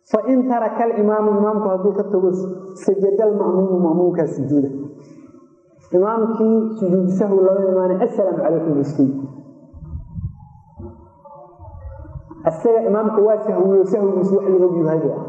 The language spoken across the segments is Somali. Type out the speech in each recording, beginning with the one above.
fain taraka alimaamu imaamku hadduu ka tago sajada alma'muumu ma'muumkaa sujuuda imaamkii sujuudu sahwi laba imaana assalaamu calaykum iskii isaga imaamka waa sahwiyo sahwigiisu wax la ogyahay bu ah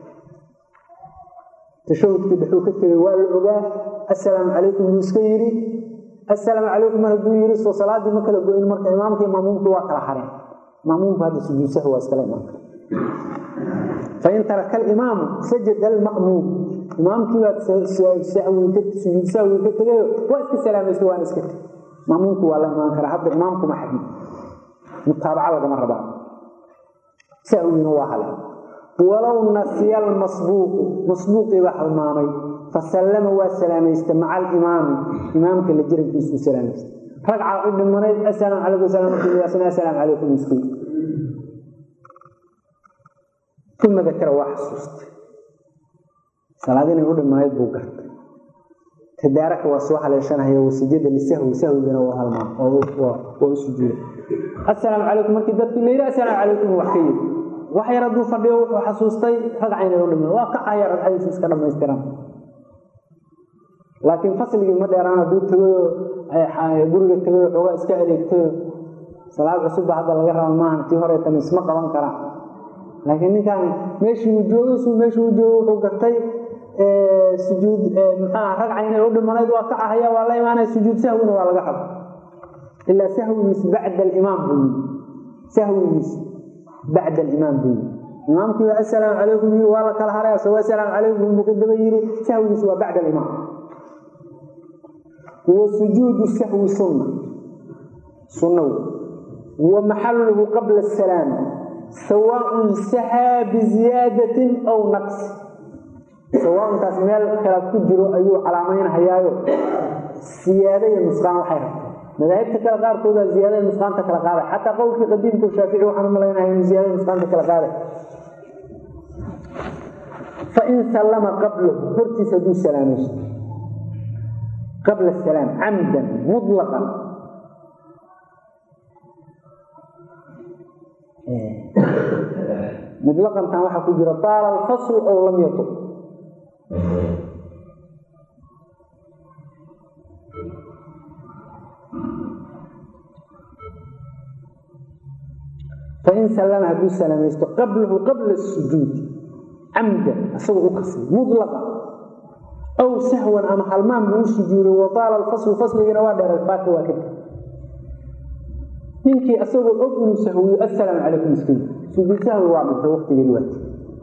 tashahudkii dhexuu ka tegay waa la ogaa assalaamu calaykum buu iska yidhi assalaamu calaykum mar hadduu yidhi soo salaadii ma kala goyn marka imaamkii mamuumkii waa kala hareen mamuumku hadda sujuud sahwi waa iskala imaan kara fain taraka alimaamu sajada alma'muum imaamkii baa sujuud sahwi ka tegayo waa iska salaamaysta waana iska teg mamuumku waa la imaan karaa hadda imaamkuma xadin mutaabaca lagama rabaa sahwina waa hale walow nasiya almasbuuqu masbuuqii baa halmaamay fasallama waa salaamaysta maca alimaami imaamka la jirankiisuu salaamaysta ragca u dhimanayd asalaam calaykum salaamatullahi asalaam calaykum iskii uma dakara waa xasuustay salaad inay u dhimanayd buu gartay tadaaraka waa soo haleeshanaya wasajada lisahwi sahwigana waa halmaam waa u sujuuda assalaamu calaykum markii dadkii la yidhi assalaamu calaykum wax ka yidhi wax yar hadduu fadhiyo wuxuu xasuustay ragca inay u dhiman waa kacaya ragcadiisu iska dhamaystiran laakiin fasligii ma dheeraan hadduu tagayo guriga tagayo xoogaa iska adeegtayo salaad cusubba hadda laga raba maahan tii horeetan isma qaban karaan laakiin ninkaan meeshii uu joogay suu meeshii uu joogay wuxuu gartay sujuud maxaa ragca inay u dhimanayd waa ka ahaya waa la imaanaya sujuud sahwina waa laga raba ilaa sahwigiis bacda alimaam buu yii sahwigiis bacda alimaam buu yii imaamkii waa assalaamu calaykum yii waa la kala haray asagoo assalaamu calaykum buu ka daba yiri sahwigiis waa bacda alimaam wa sujuudu sahwi sunna sunna wey wa maxaluhu qabla asalaam sawaaءun sahaa biziyaadatin aw naqsi sawaauntaas meel khilaaf ku jiro ayuu calaameynhayaayo siyaada iyo nusqaan waxay rabta madaahibta kale qaarkooda ziyaadada nusqaanta kala qaaday xataa qowlkii qadiimka shaafici waxaan u malaynahay inuu ziyaadada nusqaanta kala qaaday fain sallama qablahu hortiisa hadduu salaamaysto qabla asalaam camdan mutlaqan mutlaqantan waxaa ku jira taala alfasl ow lam yatub fain sallama hadduu salaamaysto qablahu qabla sujuudi camdan isagoo u kasay mulaqa aw sahwan ama halmaan buu u sujuuday wa taala alfaslu fasligiina waa dheeray faata waa kadib ninkii isagoo og inuu sahwiyo assalaamu calaykum iska sujuud sahwi waa dhintay waktigeedi waati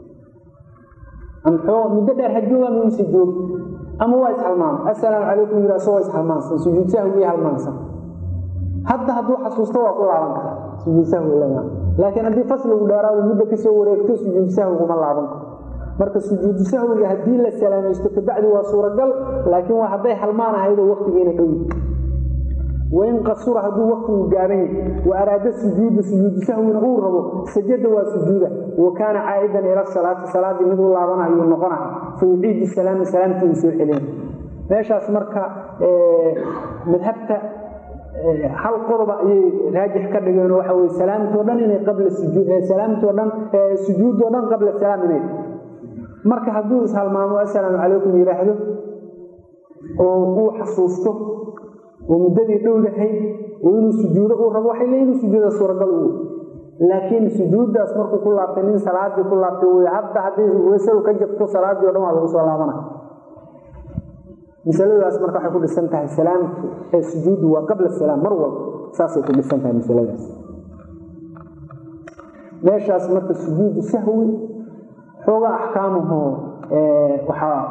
amxoo muddo dheer hajooga ama uuse joog ama waa ishalmaamay assalaamu calaykum yiri asagoo ishalmaansan sujuud sahwi halmaansan hadda hadduu xasuusto waa ku laaban karaa sujuud sahwi lama laakiin haddii fasligu dheeraado muddo kasoo wareegto sujuud sahwiguma laaban karo marka sujuudu sahwiga haddii la salaamaysto kabacdi waa suuragal laakiin waa hadday halmaan ahaydoo waktigeena dhowi wain qasura hadduu waktigu gaaban yahay wa araada sujuuda sujuudu sahwina uu rabo sajada waa sujuuda wa kaana caa'idan ila salaati salaadii mid u laabanayo noqonaha fa yuciidu salaama salaamtii uu soo celin meeshaas marka madhabta hal qodoba ayay raajix ka dhigeen waxa weye salaamtoo dhan inay qabla sujuud salaamtoo dhan sujuudoo dhan qabla salaam inay marka hadduu ishalmaamo assalaamu calaykum yidhaahdo oo uu xasuusto oo muddadii dhowdahay oo inuu sujuudo uu rabo waxay leeyihin sujuuda suuragal uu laakiin sujuuddaas markuu ku laabtay nin salaadii ku laabtay wey hadda haddii weysadu ka jabto salaadii o dhan waa lagu soo laabana masaladaas marka waxay ku dhisan tahay salaamtu ee sujuuddu waa qabla salaam mar walba saasay ku dhisan tahay masaladaas meeshaas marka sujuudu sahwi xooga axkaamuhu waxaa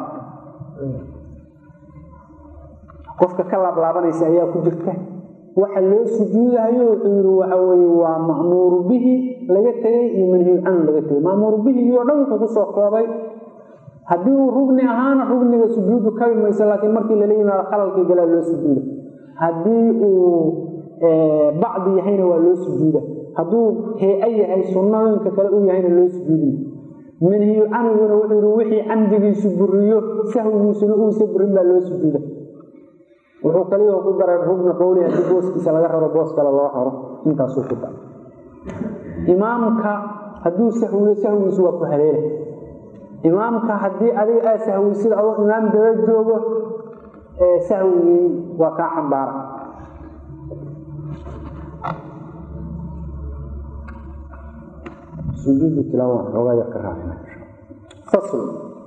qofka ka laablaabanaysa ayaa ku jirta waxa loo sujuudahayo wuxuu yidhi waxa weye waa ma'muuru bihi laga tegey iyo manhiyu canhu laga tegey ma'muuru bihigii o dhan wuxuu kusoo koobay haddii uu rugni ahaana rugniga sujuudu kabi mayso laakiin markii lala yimaado khalalkii galaa loo sujuuda haddii uu bacdi yahayna waa loo sujuuda hadduu hee-a yahay sunnooyinka kale uu yahayna loo sujuudiy manhiyu canhuguna wuxuu yidhi wixii camdigiisu buriyo sahwigiisuna uusa burin baa loo sujuuda wuxuu kaliya ku daray rugni qowli haddii booskiisa laga raro boos kale loo xoro intaasuu ku daray imaamka hadduu sahwiyo sahwigiisu waa ku haleela imaamka haddii adiga aa sahweysid adoo imaam daba joogo sahwigii waa kaa xambaara sujuudu tilaawa xoogaa yar ka raacina fasl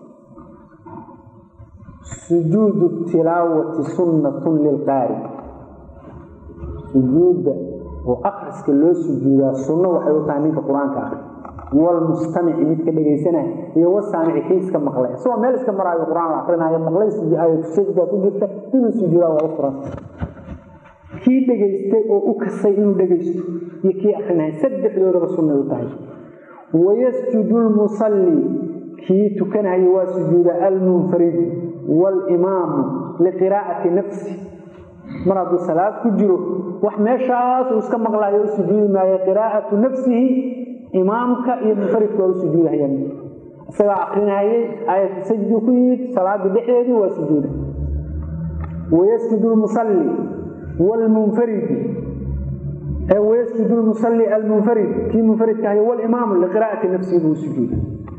sujuudu tilaawati sunnatun lilqaari sujuudda oo akriska loo sujuudaa sunno waxay u tahay ninka qur-aanka akri walmustamici midka dhegaysanaya iyo wasaamici kii iska maqlay isagoo meel iska maraayo qur-aan la akrinaayo maqlay sajda ku jirta inuu sujuudaa waa u furan kii dhegaystay oo u kasay inuu dhegaysto iyo kii akrinaya saddexdoodaba sunnay u tahay wayasjudu lmusalli kii tukanaya waa sujuuda almunfarid walimaamu liqiraa'ati nafsi mar hadduu salaad ku jiro wax meeshaas uu iska maqlayo u sujuudi maayo qiraa'atu nafsihi imaamka iyo munfaridka waa u sujuudahayaan isagaa akrinayay aayatu sajdu ku yimid salaada dhexdeedii waa sujuuda wayasjudu lmusalli wlmunfaridi wayasjudu lmusalli almunfarid kii munfaridka ahay walimaamu liqiraa'ati nafsihi buu sujuuda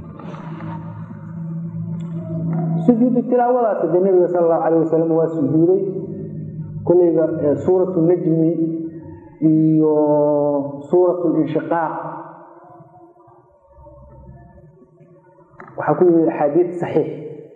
sujuudu tilaawadaas de nabiga sal allahu calayh wasalam waa sujuuday koleyba suuratu najmi iyo suuratu linshiqaaq waxaa ku yimid axaadiid saxiix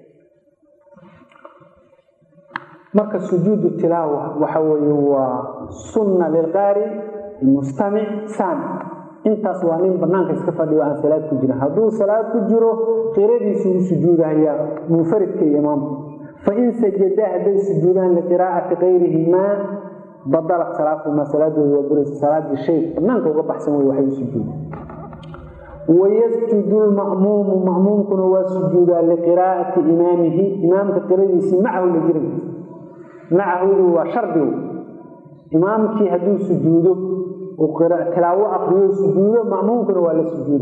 marka sujuudu tilaawa waxa weeye waa sunna lilqaari mustamic saamic intaas waa nin banaanka iska fadhiyo aan salaad ku jirin hadduu salaad ku jiro qiradiisu u sujuudahaya munfaridka iyo imaamku fain sajadaa hadday sujuudaan liqiraa'ati kayrihimaa badalat salaatuhumaa salaadooda waa buraysa salaadii shay banaanka uga baxsan wey waxay u sujuuda wayasjudu lma'muumu ma'muumkuna waa sujuudaa liqiraa'ati imaamihi imaamka qiradiisii macahu la jirankiisa macahu waa shardigu imaamkii hadduu sujuudo tilaawo akriyo sujuudo ma'muumkuna waa la sujuuda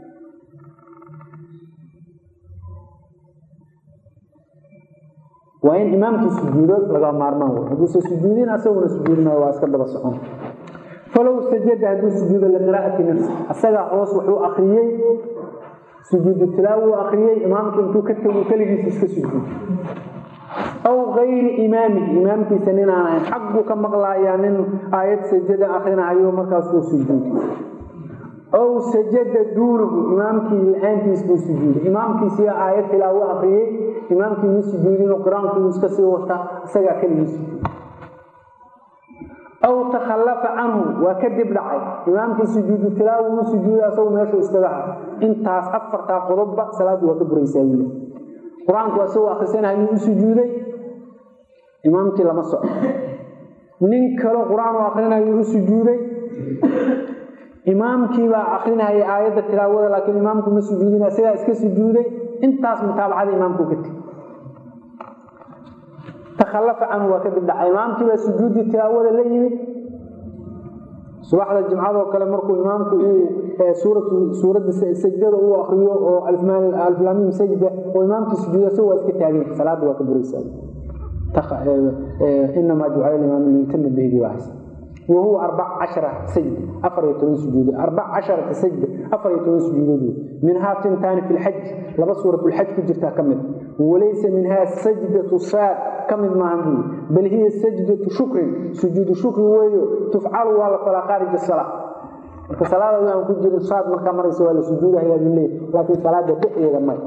waa in imaamkii sujuudo laga maarmaan wey hadduusa sujuudin asaguna sujuudinayo waa iska daba socon falow sajada hadduu sujuudo liqiraa'ati nafsi asagaa hoos wuxuu akriyey sujuudu tilaawo akriyey imaamkii intuu ka tego keligiisa iska sujuudo aw kayri imaamihi imaamkiisa nin aan ahayn xagguu ka maqlaayaa nin aayad sajada akrinahayo markaasuu sujuuday aw sajada duunahu imaamkii la-aantiis buu sujuuday imaamkiisiyaa aayad tilaawo akriyey imaamkii ma sujuudin qur-aankii iska sii wata isagaa keligii sujuuday aw takhallafa canhu waa kadib dhacay imaamkii sujuudu tilaawo uu sujuuday asagu meeshuu iskaga ha intaas afartaa qodobba salaaddu waa ka buraysaa wile qur-aanku asagoo akrisanayuu u sujuuday imaamkii lama soco nin kalo qur-aan u akrinayuu u sujuuday imaamkiibaa akrinaya aayadda tilaawada laakiin imaamku ma sujuudin isagaa iska sujuuday intaas mutaabacada imaamku ka tegi takhallafa canhu waa kadib dhacay imaamkiibaa sujuuddii tilaawada la yimid subaxda jimcadoo kale markuu imaamku uu suuradda sajdada uu akriyo oo alflaamiim sajda oo imaamkii sujuuda si waa iska taagan salaadda waa ka buraysaa inamaa jucala imaam liyutama bihdi waa haysa wahuwa arbac cashara sajda afar iyo toban sujuudood arbac casharata sajda afar iyo toban sujuudood minhaa tintaani fi lxaj laba suuratulxaj ku jirtaa ka mid walaysa minhaa sajdatu saad ka mid maahan buyi bal hiya sajdatu shukrin sujuudu shukri weeyo tufcalu waa la falaa khaarij salaa marka salaada aan ku jirin saad markaa maraysa waa la sujuudahayaa buu leeyahy laakiin salaada dhexdeeda may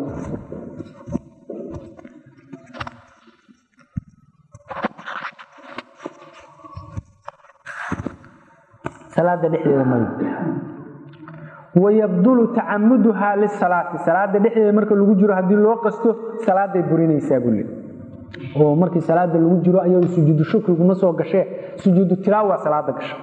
salaada dhexdeeda may wayabdulu tacamuduhaa lisalaati salaada dhexdeeda marka lagu jiro haddii loo qasto salaaday burinaysaa bule oo markii salaada lagu jiro ayadu sujuudu shukriguma soo gashee sujuudu tilaawa salaada gasha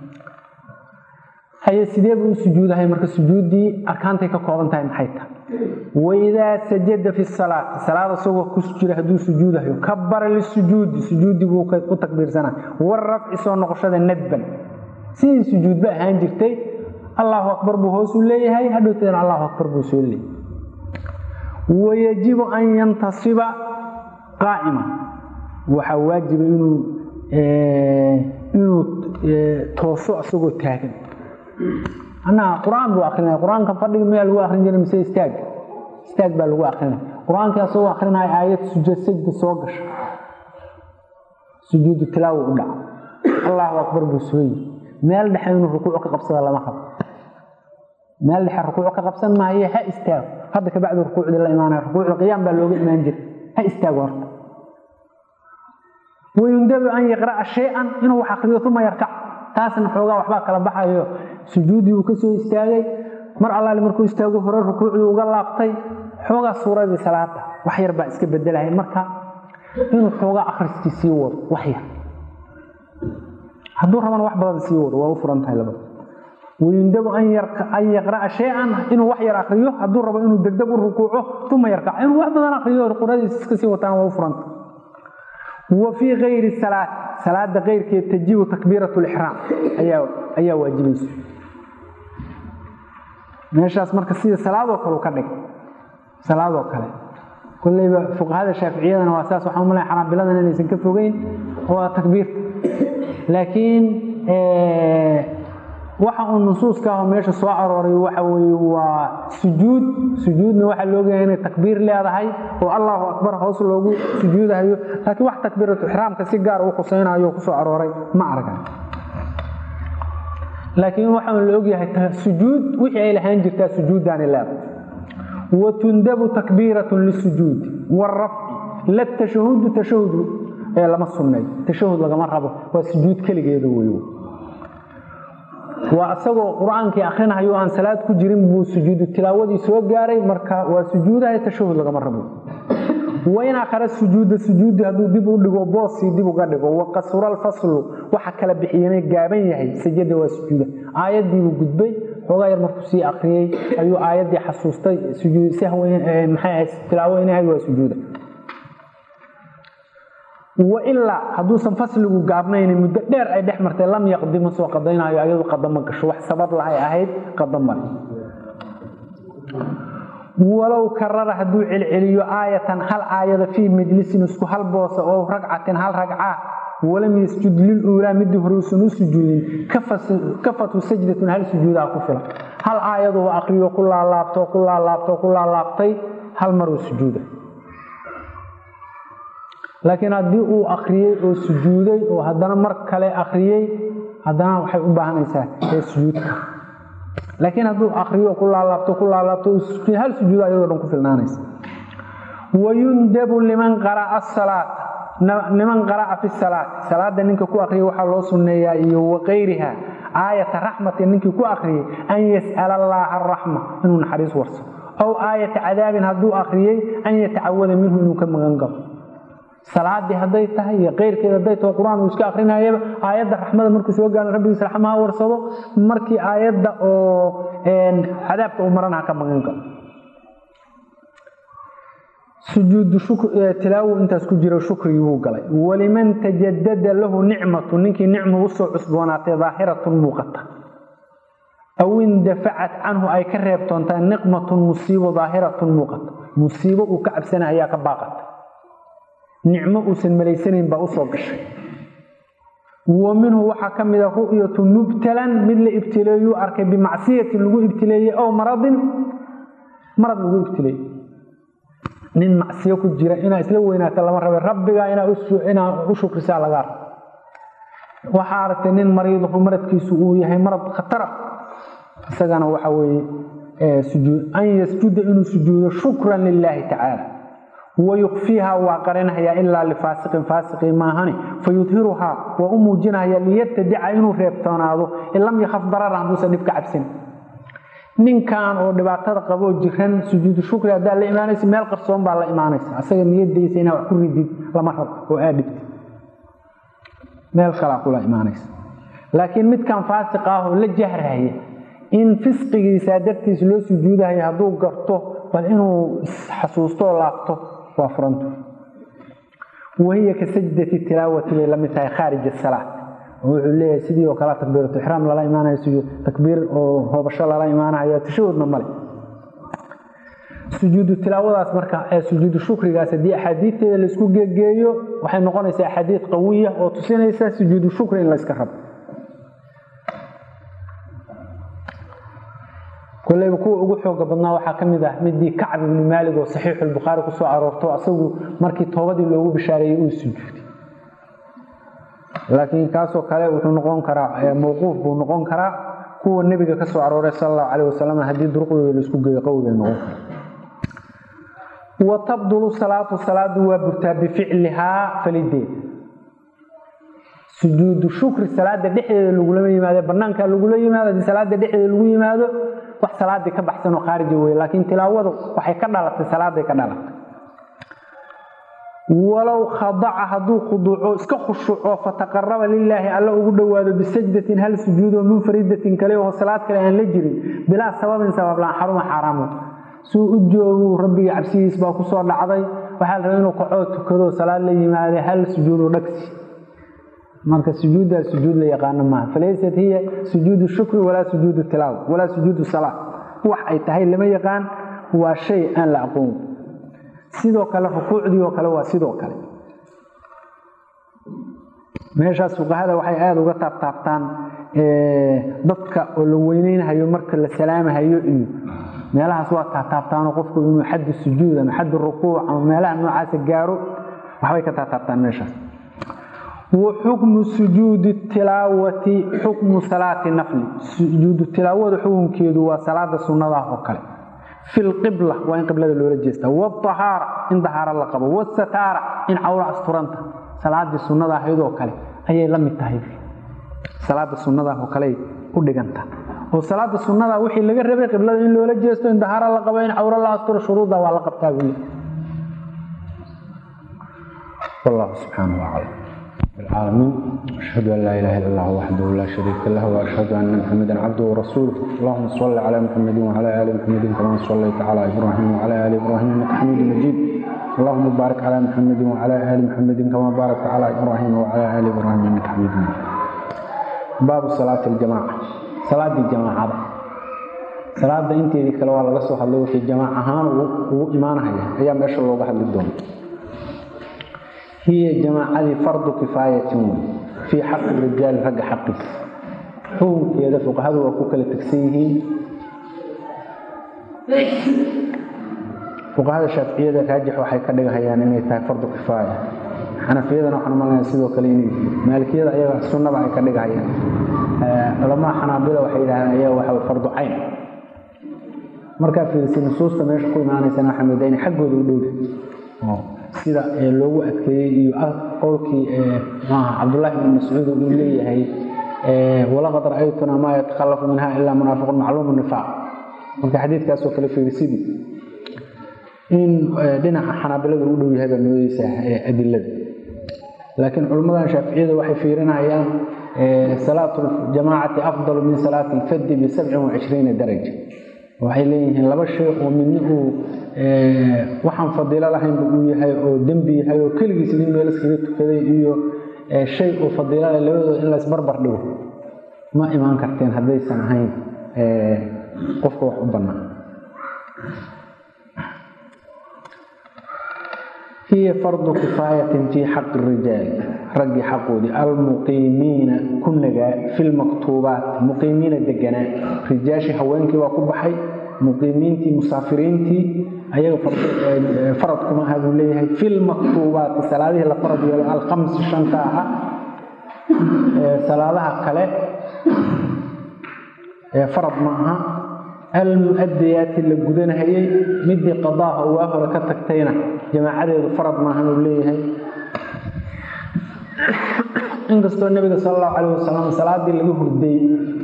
haye sidee buu u sujuudahay marka sujuuddii arkaantay ka kooban tahay maxay tahay waidaa sajada fi salaati salaada isagoo ku jira hadduu sujuudahayo kabara lisujuudi sujuuddii buu u takbiirsanaa warafci soo noqoshada nadban sidii sujuudba ahaan jirtay allahu akbar buu hoos u leeyahay hadhowteedna allahu akbar buu soo leeyahay wayajibu an yantasiba qaa'ima waxaa waajiba inuu inuu tooso isagoo taagan anaa qur-aan buu akrinaya qur-aanka fadhiga mayaa lagu akrin jiray mise istaaga istaag baa lagu akrinaya qur-aankii asagoo akrinaya aayad sujuud sajda soo gasha sujuudu tilaawo u dhaca allahu akbar buu sooyi meel dhexe inuu rukuuc ka qabsada lama rabo meel dhexe rukuuc ka qabsan maayo ha istaago hadda kabacdi rukuucdii la imaanaya rukuucda qiyaam baa looga imaan jira ha istaago horta wayundabu an yaqra'a shay-an inuu wax akriyo uma yarkac taasna xoogaa waxbaa kala baxayo sujuuddii uu kasoo istaagay mar allaale markuu istaago hore rukuucdii uga laabtay xoogaa suuradii salaada wax yar baa iska bedelahay marka inuu xoogaa akhriskii sii wado wax yar hadduu rabana wax badan sii wado waa u furan tahay labada wayundabu an yaqra'a shay-an inuu wax yar akriyo hadduu rabo inuu degdeg u rukuuco uma yarkac inuu wax badan akriyo quradiisa iska sii wataan waa u furanta wa fii kayri salaat salaada keyrkeed tajibu takbiirat lixraam ayaa waajibaysa meeshaas marka sida salaadoo kale u ka dhig salaadoo kale kolleyba fuqahada shaaficiyadana waa saas waxaan umalaya xanaabiladana inaysan ka fogeyn waa takbiirta laakiin waxa uu nusuuska ah oo meesha soo arooray waxa weye waa sujuud sujuudna waxaa loogayahay inay takbiir leedahay oo allahu akbar hoos loogu sujuudahayo laakiin wax takbiiratu ixraamka si gaar u khusaynayo kusoo arooray ma argan laakiin waxaan la ogyahay sujuud wixii ay lahaan jirtaa sujuuddaani leedahay watundabu takbiiratun lisujuudi warafci la tashahudu tashahudu ee lama sunneeyo tashahud lagama rabo waa sujuud keligeeda wey waa isagoo qur-aankii akrinahayo aan salaad ku jirin buu sujuudu tilaawadii soo gaaray marka waa sujuudahay tashahud lagama rabo wain akhara sujuuda sujuudi hadduu dib u dhigo boosii dib uga dhigo waqasura alfaslu waxa kala bixiyana gaaban yahay sajada waa sujuuda aayadiibuu gudbay xoogaa yar markuu sii akriyey ayuu aayaddii xasuustay maxay tilaawo inahay waa sujuuda wailaa hadduusan fasligu gaabnayni muddo dheer ay dhex martay lam yaqdi ma soo qadaynayo ayadu qadama gasho wax sabab lahay ahayd qadamale walow karara hadduu celceliyo aayatan hal aayada fii majlisin isku hal boosa oo ragcatin hal ragca walam yasjud liluulaa midii hore uusan u sujuudin kafatu sajdatun hal sujuudaa ku filan hal aayaduu akriyo ku laalaabto ku laalaabto ku laalaabtay hal maruu sujuuda laakiin haddii uu akriyey oo sujuuday oo haddana mar kale akriyey haddana waxay u baahanaysaa ee sujuudka laakiin hadduu akriyo ku laalaabto ku laalaabto hal sujuud ayadoo dhan ku filnaanaysa wayundabu liman qara'a asalaata liman qara'a fi salaati salaada ninka ku akriyay waxaa loo sunneeyaa iyo wakayriha aayata raxmatin ninkii ku akriyey an yas'ala allaaha araxma inuu naxariis warso aw aayata cadaabin hadduu akriyey an yatacawada minhu inuu ka magan galo salaadii hadday tahay iyo keyrkeed hadday taho qur-aan uu iska akrinayaba aayadda raxmada markuu soo gaaro rabbigiis raxmaha warsado markii aayadda oo cadaabka uu marana ha ka magan galo sujuudu tilaawu intaas ku jiro shukriguu galay waliman tajadada lahu nicmatu ninkii nicmu usoo cusboonaatay daahiratun muuqata aw indafacat canhu ay ka reebtoontaa niqmatun musiibo daahiratun muuqata musiibo uu ka cabsana ayaa ka baaqata nicmo uusan malaysanayn baa usoo gashay wa minhu waxaa ka mida ru'yatu mubtalan mid la ibtileeyuu arkay bimacsiyatin lagu ibtileeyey ow maradin marad lagu ibtileeyey nin macsiyo ku jira inaa isla weynaata lama rabe rabbiga inaa u shukrisaa lagaa rabo waxaa aragtay nin mariidahu maradkiisu uu yahay marad khatara isagana waxa weeye sujuud an yasjuda inuu sujuudo shukran lilaahi tacaala wayukfiiha waa qarinhayaa ilaa lifaasiqin faasiqii maahani fayudhiruhaa waa u muujinaya liyabtadica inuu reebtoonaado in lam yakhaf darara hadduusan dhib ka cabsin ninkan oo dhibaatada qaboo jiran sujuudu shukri haddaa la imaanaysa meel qarsoon baa la imaanaysa asaga niyadaysa inaa wax ku ridid lama rabo oo aad dhibtid meel kalaa kula imaanaysa laakiin midkan faasiq ah oo la jahraya in fisqigiisa dartiis loo sujuudahayo hadduu garto bal inuu isxasuusto oo laabto waa furantu wahiya ka sajdati tilaawati bay lamid tahay khaarij asalaat wuxuu leeyahay sidii oo kale takbiiratu ixraam lala imaanayo sujuud takbiir oo hoobasho lala imaanayo tashahudna male sujuudu tilaawadaas marka ee sujuudu shukrigaas haddii axaadiidteeda laisku geegeeyo waxay noqonaysaa axaadiid qawiya oo tusinaysa sujuudu shukri in layska rabo koleyba kuwa ugu xooga badnaa waxaa ka mid ah midii kacb ibni maalig oo saxiixulbukhaari kusoo aroorto asagu markii toobadii loogu bishaareeyey uu sujuuday laakiin kaasoo kale wuxuu noqon karaa mawquuf buu noqon karaa kuwa nebiga ka soo arooray sal allahu calayh wasalam haddii duruqdooda laisku geeyo qowlay noqon kara wa tabdulu salaatu salaadu waa burtaa bificlihaa falideed sujuudu shukri salaada dhexdeeda lagulama yimaado banaanka lagula yimaado haddii salaada dhexdeeda lagu yimaado wax salaadii ka baxsan oo khaarija wey laakiin tilaawadu waxay ka dhalatay salaaday ka dhalatay walow khadaca hadduu khuduuco iska khushuuco fataqaraba lilaahi alla ugu dhowaado bisajdatin hal sujuudoo munfaridatin kale oo salaad kale aan la jirin bilaa sababin sabablaan xaruma xaaraamo suu u joogu rabbigii cabsigiis baa kusoo dhacday waxaa la rabay inuu kacoo tukado salaad la yimaada hal sujuudo dhagsi marka sujuuddaa sujuud la yaqaano maaha falaysat hiya sujuudu shukri walaa sujuudu tilaawa walaa sujuudu salaa wax ay tahay lama yaqaan waa shay aan la aqoon sidoo kale rukuucdii oo kale waa sidoo kale meeshaas fuqahada waxay aada uga taabtaabtaan dadka oo la weyneynahayo marka la salaamahayo iyo meelahaas waa taataabtaanoo qofku inuu xaddi sujuud ama xaddi rukuuc ama meelaha noocaasa gaaro waxbay ka taataabtaan meeshaas wa xukmu sujuudi tilaawati xukmu salaati nafli sujuudu tilaawada xukunkeedu waa salaada sunnadah oo kale fi lqibla waa in qiblada loola jeestaa wadahaara in dahaaro la qabo wasataara in cawra asturanta salaadii sunnada ahaydoo kale ayay la mid tahay salaada sunnadah oo kale u dhiganta oo salaada sunnada wixii laga rabay qiblada in loola jeesto in dahaaro la qabo in cawro la asturo shuruudda waa la qabtaa weli wallahu subxaanahu wacala العالمين أشهد أن لا إله إلا الله وحده لا شريك له وأشهد أن محمدا عبده ورسوله اللهم صل على محمد وعلى آل محمد كما صليت على إبراهيم وعلى آل إبراهيم إنك حميد مجيد اللهم بارك على محمد وعلى آل محمد كما باركت على إبراهيم وعلى آل إبراهيم إنك حميد مجيد باب صلاة الجماعة صلاة الجماعة صلاة انت دي كلا waa laga soo hadlay wixii jamaac ahaan uu imaanaya ayaa meesha looga hadli doonaa هي جماعة فرض كفاية في حق الرجال رق حقه هو كذا فوق هذا وكوك لتكسيه فوق هذا الشافعية راجح وحي كدغ هيان اني تاي فرض كفاية حنفيدنا waxaan malay sidoo kale inay maalikiyada ayaga sunna baa ka dhigayaan ulama xanaabila waxay yiraahdaan ayaga waxa fardu ayn marka fiirsin nusuusta meesha ku imaanaysa xamidayn xaggooda u dhow sida loogu adkeeyey iyo qowlkii maaha cabdullaahi ibn mascuud uu leeyahay walaqad ra'aytuna maa yatakhallafu minha ilaa munaafiqun macluumu nifaaq marka xadiidkaasoo kale fiirisidii in dhinaca xanaabilada u dhow yahay baa noodeysa adilada laakiin culimmadan shaaficiyada waxay fiirinayaan salaatu ljamaacati afdalu min salaati lfaddi bisabcin wacishriina daraja waxay leeyihiin laba shay oo midna uu waxaan fadiilo lahaynba uu yahay oo dembi yahay oo keligiis nin meel iskaga tukaday iyo shay uu fadiilo leh labadooda in laysbarbar dhigo ma imaan karteen haddaysan ahayn qofka wax u bannaan هي فرض كفاية في حق الرجال رجي حقودي المقيمين كنجا في المكتوبات مقيمين الدجناء رجاشي هوانكي وكبحي muqiimiintii musaafiriintii ayaga faradkuma aha buu leeyahay fi lmaktuubaati salaadihii la farad yeelo alkhamsi shanta ahaa salaadaha kale farad ma aha almu'adayaati la gudanahayey midii qadaaha waa hore ka tagtayna jamaacadeedu farad maahan uu leeyahay inkastoo nabiga sal allahu calayh wasalam salaadii laga hurday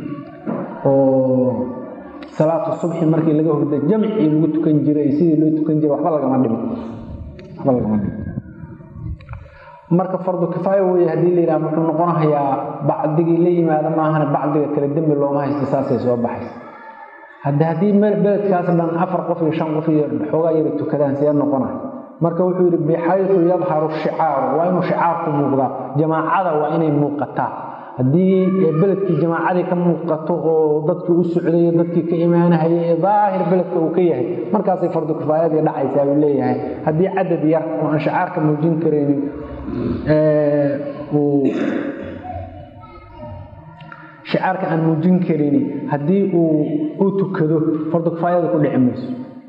oo salaatu subxi markii laga hurday jamcii lagu tukan jiray sidii loo tukan jiray waxba lagama dhimo waxba lagama dhimo marka fardu kifaaya weeye haddii la yidhaha muxuu noqonayaa bacdigii la yimaado maahane bacdiga kale dembi looma haysto saasay soo baxaysa hadde haddii beledkaas dhan afar qof iyo shan qof iyo xoogaa yara tukadaan see noqonay marka wuxuu yidhi bixayu yadharu shicaaru waa inuu shicaarku muuqdaa jamaacada waa inay muuqataa haddii beledkii jamaacadii ka muuqato oo dadkii u socdayo dadkii ka imaanahayay ee daahir beledka uu ka yahay markaasay fardu kifaayadii dhacaysaa uu leeyahay haddii cadad yar oo aan shacaarka muujin karaynin uu shicaarka aan muujin karin haddii uu u tukado fardu kifaayada ku dhici mayso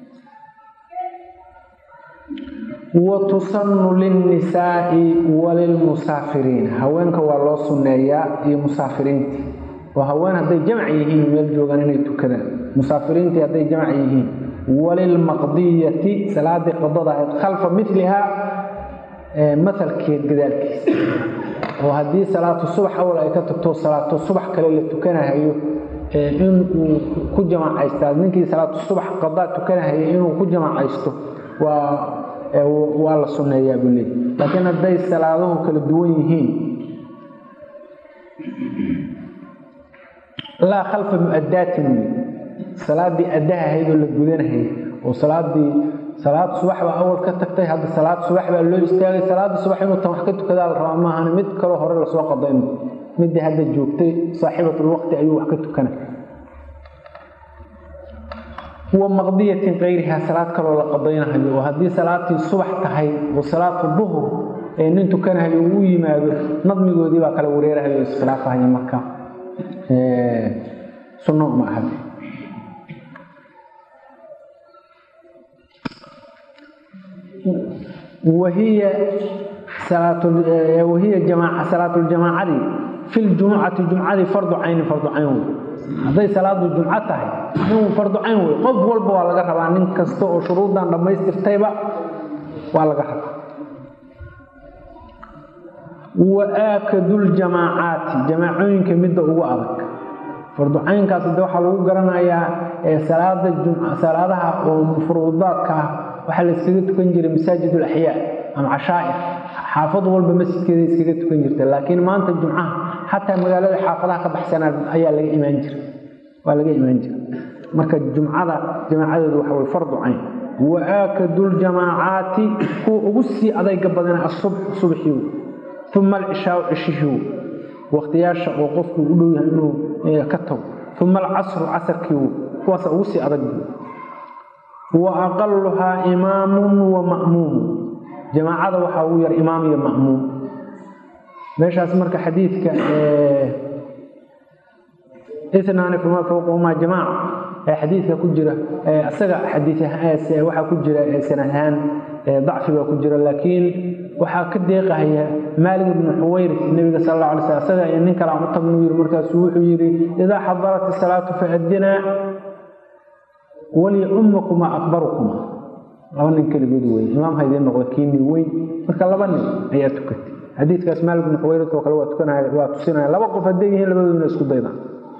wa tusannu lilnisaa'i walilmusaafiriin haweenka waa loo sunneeyaa iyo musaafiriinta oo haween hadday jamac yihiin meel joogaan inay tukadaan musaafiriintii hadday jamac yihiin walilmaqdiyati salaadii qadada ahayd khalfa milihaa mahalkeed gadaalkiisa oo haddii salaatu subax awal ay ka tagto salaatu subax kale la tukanahayo in uu ku jamacaysta ninkii salaatu subax qadaa tukanahaya inuu ku jamacaysto waa waa la sunneeyaa buu leey laakiin hadday salaaduhu kala duwan yihiin laa khalfa mu'adaatin wey salaadii addaha ahayd oo la gudanahayay oo salaadii salaad subax baa awal ka tagtay hadda salaad subax baa loo istaagay salaada subax inuu tan wax ka tukadaa la rabaa maahan mid kaloo hore lasoo qadayn midii hadda joogtay saaxiibatulwaqti ayuu wax ka tukana wa maqdiyatin kayrihaa salaad kaloo la qadaynahayo oo haddii salaatii subax tahay oo salaatu duhur ee nin tukanahayo uu yimaado nadmigoodii baa kala wareerahayo o iskhilaafahaya marka sunno ma aha wahiya wahiya jamaaca salaatuljamaacadii fi ljumucati jumcadii fardu caynin fardu cayn wey hadday salaadu jumco tahay inuu fardu cayn wey qof walba waa laga rabaa nin kasta oo shuruuddan dhammaystirtayba waa laga rabaa wa aakaduljamaacaati jamaacooyinka midda ugu adag fardu caynkaas de waxaa lagu garanayaa salaada salaadaha oo furuudaadka ah waxaa la iskaga tukan jiray masaajid alaxyaa ama cashaa'ir xaafad walba masjidkeeda iskaga tukan jirta laakiin maanta jumcaha xataa magaalada xaafadaha ka baxsanaa ayaa laga imaan jira waa laga imaan jira marka jumcada jamaacadeedu waxa way fardu cayn wa aakaduljamaacaati kuwa ugu sii adayga badana asubx subxiiw uma alcishaau cishihiiw waqtiyaasha oo qofku u dhow yahay inuu ka tago uma alcasru casarkiiw kuwaasa ugu sii adag wa aqaluhaa imaamun wa ma'muum jamaacada waxaa ugu yar imaam iyo ma'muum meeshaas marka xadiidka inaani fama fowqahumaa jamaaca ee xadiidka ku jira isaga xadii waxaa ku jira sanad ahaan dacfi baa ku jira laakiin waxaa ka deeqahaya maalig ibnu xuwayr nebiga sal alla alay sl isaga iyo nin kale aan u tagnu yiri markaasuu wuxuu yidhi idaa xadarat isalaatu faadinaa waliummakuma akbarukuma laba nin keligood wey imaam ha idiin noqda kiini weyn marka laba nin ayaa tukatay xadiidkaas maalig ibnu xuwayrat oo kale waa tukanaya waa tusinaya laba qof hadday yihiin labadoodina isku daydaan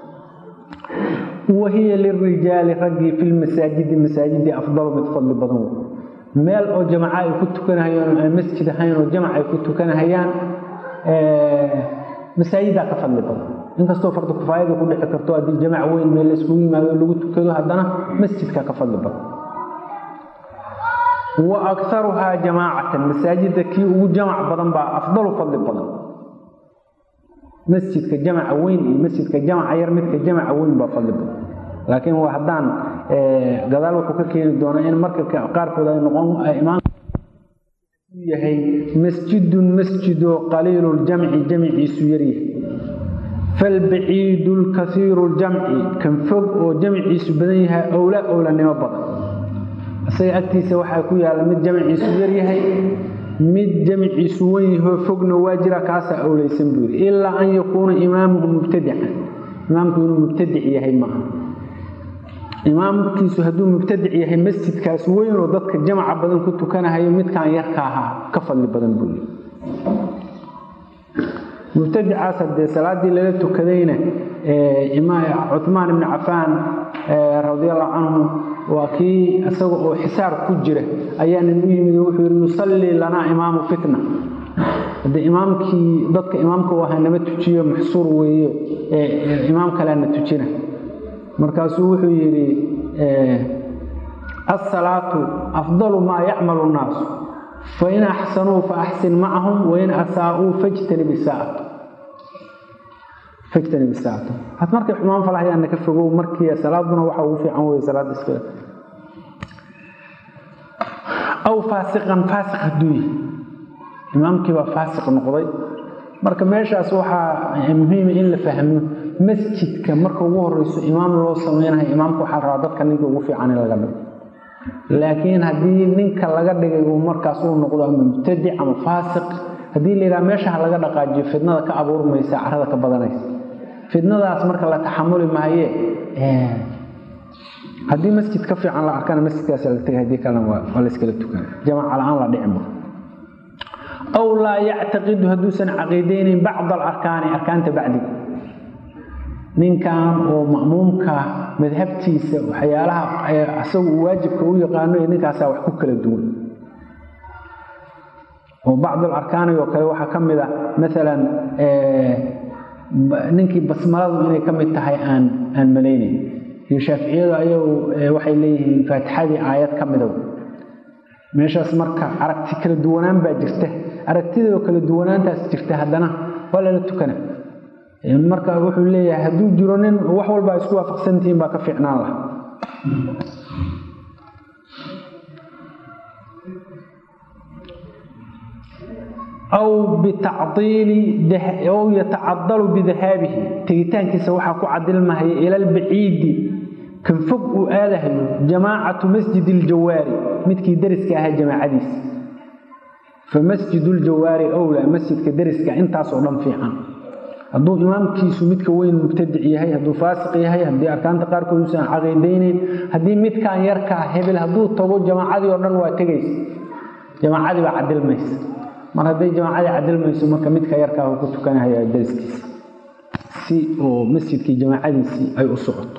wahiya lirijaali raggii fi lmasaajidi masaajidii afdalu mid fadli badan wey meel oo jamaca ay ku tukanahayaan oo masjid ahayn oo jamac ay ku tukanahayaan masaajidaa ka fadli badan inkastoo fardu kifaayada ku dhici karto haddii jamac weyn meel la iskugu yimaado lagu tukado haddana masjidka ka fadli badan wa akaruhaa jamaacatan masaajida kii ugu jamac badan baa afdalu fadli badan masjidka jamaca weyn iyo masjidka jamaca yar midka jamaca weyn baa fadli badan laakiin waa haddaan gadaal wuxuu ka keeni doonaa in marka qaarkood ay noqon imaan yahay masjidun masjidoo qaliilu ljamci jamciisu yaryahay falbaciidu lkaiiru ljamci kan fog oo jamciisu badan yahay owla owlanimo badan isaga agtiisa waxaa ku yaalla mid jamciisu yaryahay mid jamciisu wen yahoo fogna waa jira kaasaa owlaysan buu yidhi ilaa an yakuuna imaamuhu mubtadican imaamku inuu mubtadic yahay maaha imaamkiisu hadduu mubtadic yahay masjidkaas weyn oo dadka jamaca badan ku tukanahayo midkaan yarka ahaa ka fadli badan buu yidhi mubtadicaas haddee salaaddii lala tukadayna cumaan ibni cafaan radiallahu canhu waa kii isaga oo xisaar ku jira ayaa nin u yimid oo wuxuu yidhi yusallii lanaa imaamu fitna haddee imaamkii dadka imaamka u ahaa nama tujiyo maxsuur weeye imaam kaleana tujina markaasuu wuxuu yidhi asalaatu afdalu maa yacmalu nnaasu fain axsanuu faaxsin macahum wain asaa'uu fajtanib isaacatu fajtanib isaacatu had markay xumaan falahayaana ka fogow markii salaaduna waxa ugu fiican weye salaada iskale aw faasiqan faasiq hadduu yahay imaamkii baa faasiq noqday marka meeshaas waxaa muhiima in la fahmo masjidka marka ugu horeyso imaam loo sameynayo imaamka waxaa rabaa dadka ninka ugu fiican in laga dhigo laakiin haddii ninka laga dhigay uu markaas uu noqdo ama mubtadic ama faasiq haddii la yidhaha meesha ha laga dhaqaajiyo fidnada ka abuurmaysa carada ka badanaysa fidnadaas marka la taxamuli maaye haddii masjid ka fiican la arkana masjidkaas la tegay haddii kalena waa la iskala tukan jamaaca la-aan la dhici ma aw laa yactaqidu hadduusan caqiideynayn bacda alarkaani arkaanta bacdiga ninkan oo ma'muumka madhabtiisa waxyaalaha isagu uu waajibka u yaqaano iyo ninkaasaa wax ku kala duwan oo bacd alarkaani oo kale waxaa ka mid a maalan ninkii basmaladu inay ka mid tahay aan aan malaynayn iyo shaaficiyadu ayagu waxay leeyihiin faatixadii aayad ka midow meeshaas marka aragti kala duwanaan baa jirta aragtidoo kala duwanaantaas jirta haddana waa lala tukana marka wuxuu leeyahay hadduu jiro nin wax walba isku waafaqsantihiin baa ka fiicnaan laha aw bitacdiili aw yatacadalu bidahaabihi tegitaankiisa waxaa ku cadilmahaya ila albaciidi kan fog uu aadahayo jamaacatu masjid iljawaari midkii dariska ahaa jamaacadiisa fa masjid ljawaari owlaa masjidka dariska intaasoo dhan fiican hadduu imaamkiisu midka weyn mubtadic yahay hadduu faasiq yahay haddii arkaanta qaarkood uusan caqiidaynayn haddii midkan yarkaa hebel hadduu tago jamaacadii oo dhan waa tegaysa jamaacadii baa cadilmaysa mar hadday jamaacadii cadilmayso marka midka yarkaa uu ku tukanahaya dariskiisa si oo masjidkii jamaacadiisii ay u socoto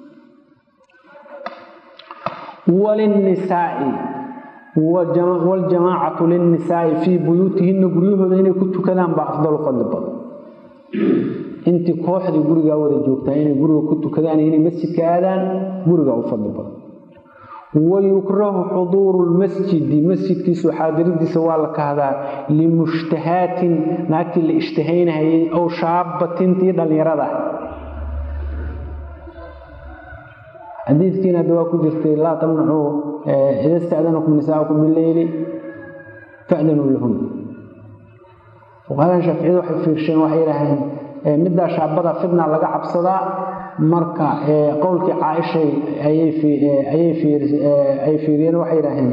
walinnisaai waljamaacatu linnisaai fii buyuutihinna guryahooda inay ku tukadaan baa afdalu fadli badan intii kooxdii gurigaa wada joogtaa inay guriga ku tukadaan inay masjidka aadaan gurigaa u fadli badan wayukrahu xuduuru lmasjidi masjidkiisu xaadiridiisa waa la kahdaa limushtahaatin naagtii la ishtahaynahayay ow shaabatintii dhallinyarada xadiidkiina hadda waa ku jirtay laa tamnacuu ida sta'danakum nisaa'ukum bileyli fa'danuu lahun fuqahadan shaaficiyadu waxay fiirsheen waxay yidhaaheen middaa shaabada fidna laga cabsadaa marka qowlkii caaishay ayay fiiriyeen waxay yidhaaheen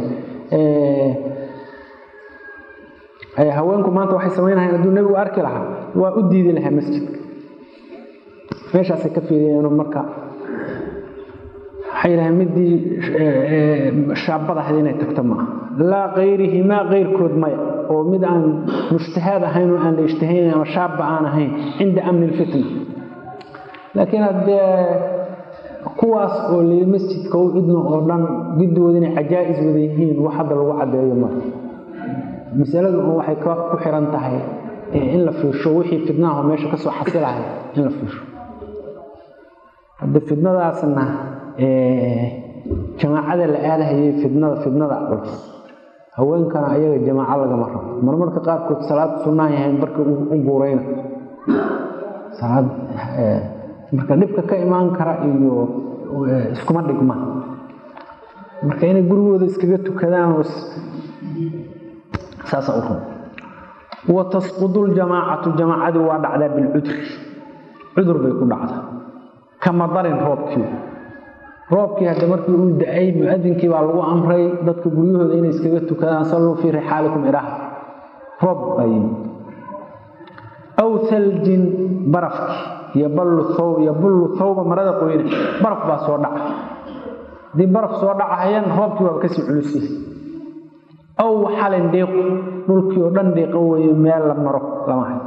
haweenku maanta waxay samaynahayn hadduu nebigu arki lahaa waa u diidi lahaa masjidka meeshaasay ka fiiriyeen marka waxay yidhaheen midii shaabadahayd inay tagto maaha laa kayrihimaa keyrkood maya oo mid aan mushtahaad ahayn oo aan la ishtahaynayn ama shaabba aan ahayn cinda amni lfitna laakiin haddee kuwaas oo lii masjidka u idno oo dhan giddooda inay cajaa'is wada yihiin wax hadda lagu caddeeyo mara masaladu un waxay ku xiran tahay in la fiirsho wixii fidnaho meesha ka soo xasilahay in la fiirsho hadde fidnadaasna jamaacada la aadahayay fidnada fidnada culus haweenkana ayaga jamaaco lagama rabo marmarka qaarkood salaad sunnaan yahayn barka u guurayna salaad marka dhibka ka imaan kara iyo iskuma dhigma marka inay gurigooda iskaga tukadaan saasa u rabo wa tasqudu ljamaacatu jamaacadii waa dhacdaa bilcudri cudur bay ku dhacdaa kama darin roobkii roobkii hadda markii uu da-ay mu-adinkii baa lagu amray dadka guryahooda inay iskaga tukadaan salluu fii rixaalikum iraha roob baa yimi aw haljin barafki yoballu thawb yobullu thawba marada qoyne baraf baa soo dhaca haddii baraf soo dhacahayan roobkii waaba kasii culusyahay aw xalin dhiiqu dhulkii oo dhan dhiiqo weeye meel la maro lama hay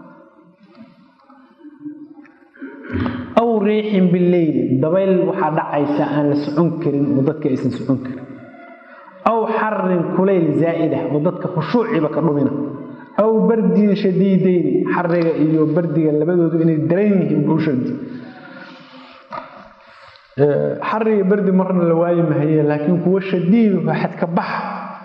aw riixin bileyli dabayl waxaa dhacaysa aan la socon karin oo dadka aysan socon karin aw xarin kulayl zaa'ida oo dadka khushuuciba ka dhumina aw bardin shadiideyni xariga iyo bardiga labadoodu inay daran yihiin buushadi xariga bardi marna la waayi mahaye laakiin kuwo shadiid xadka baxa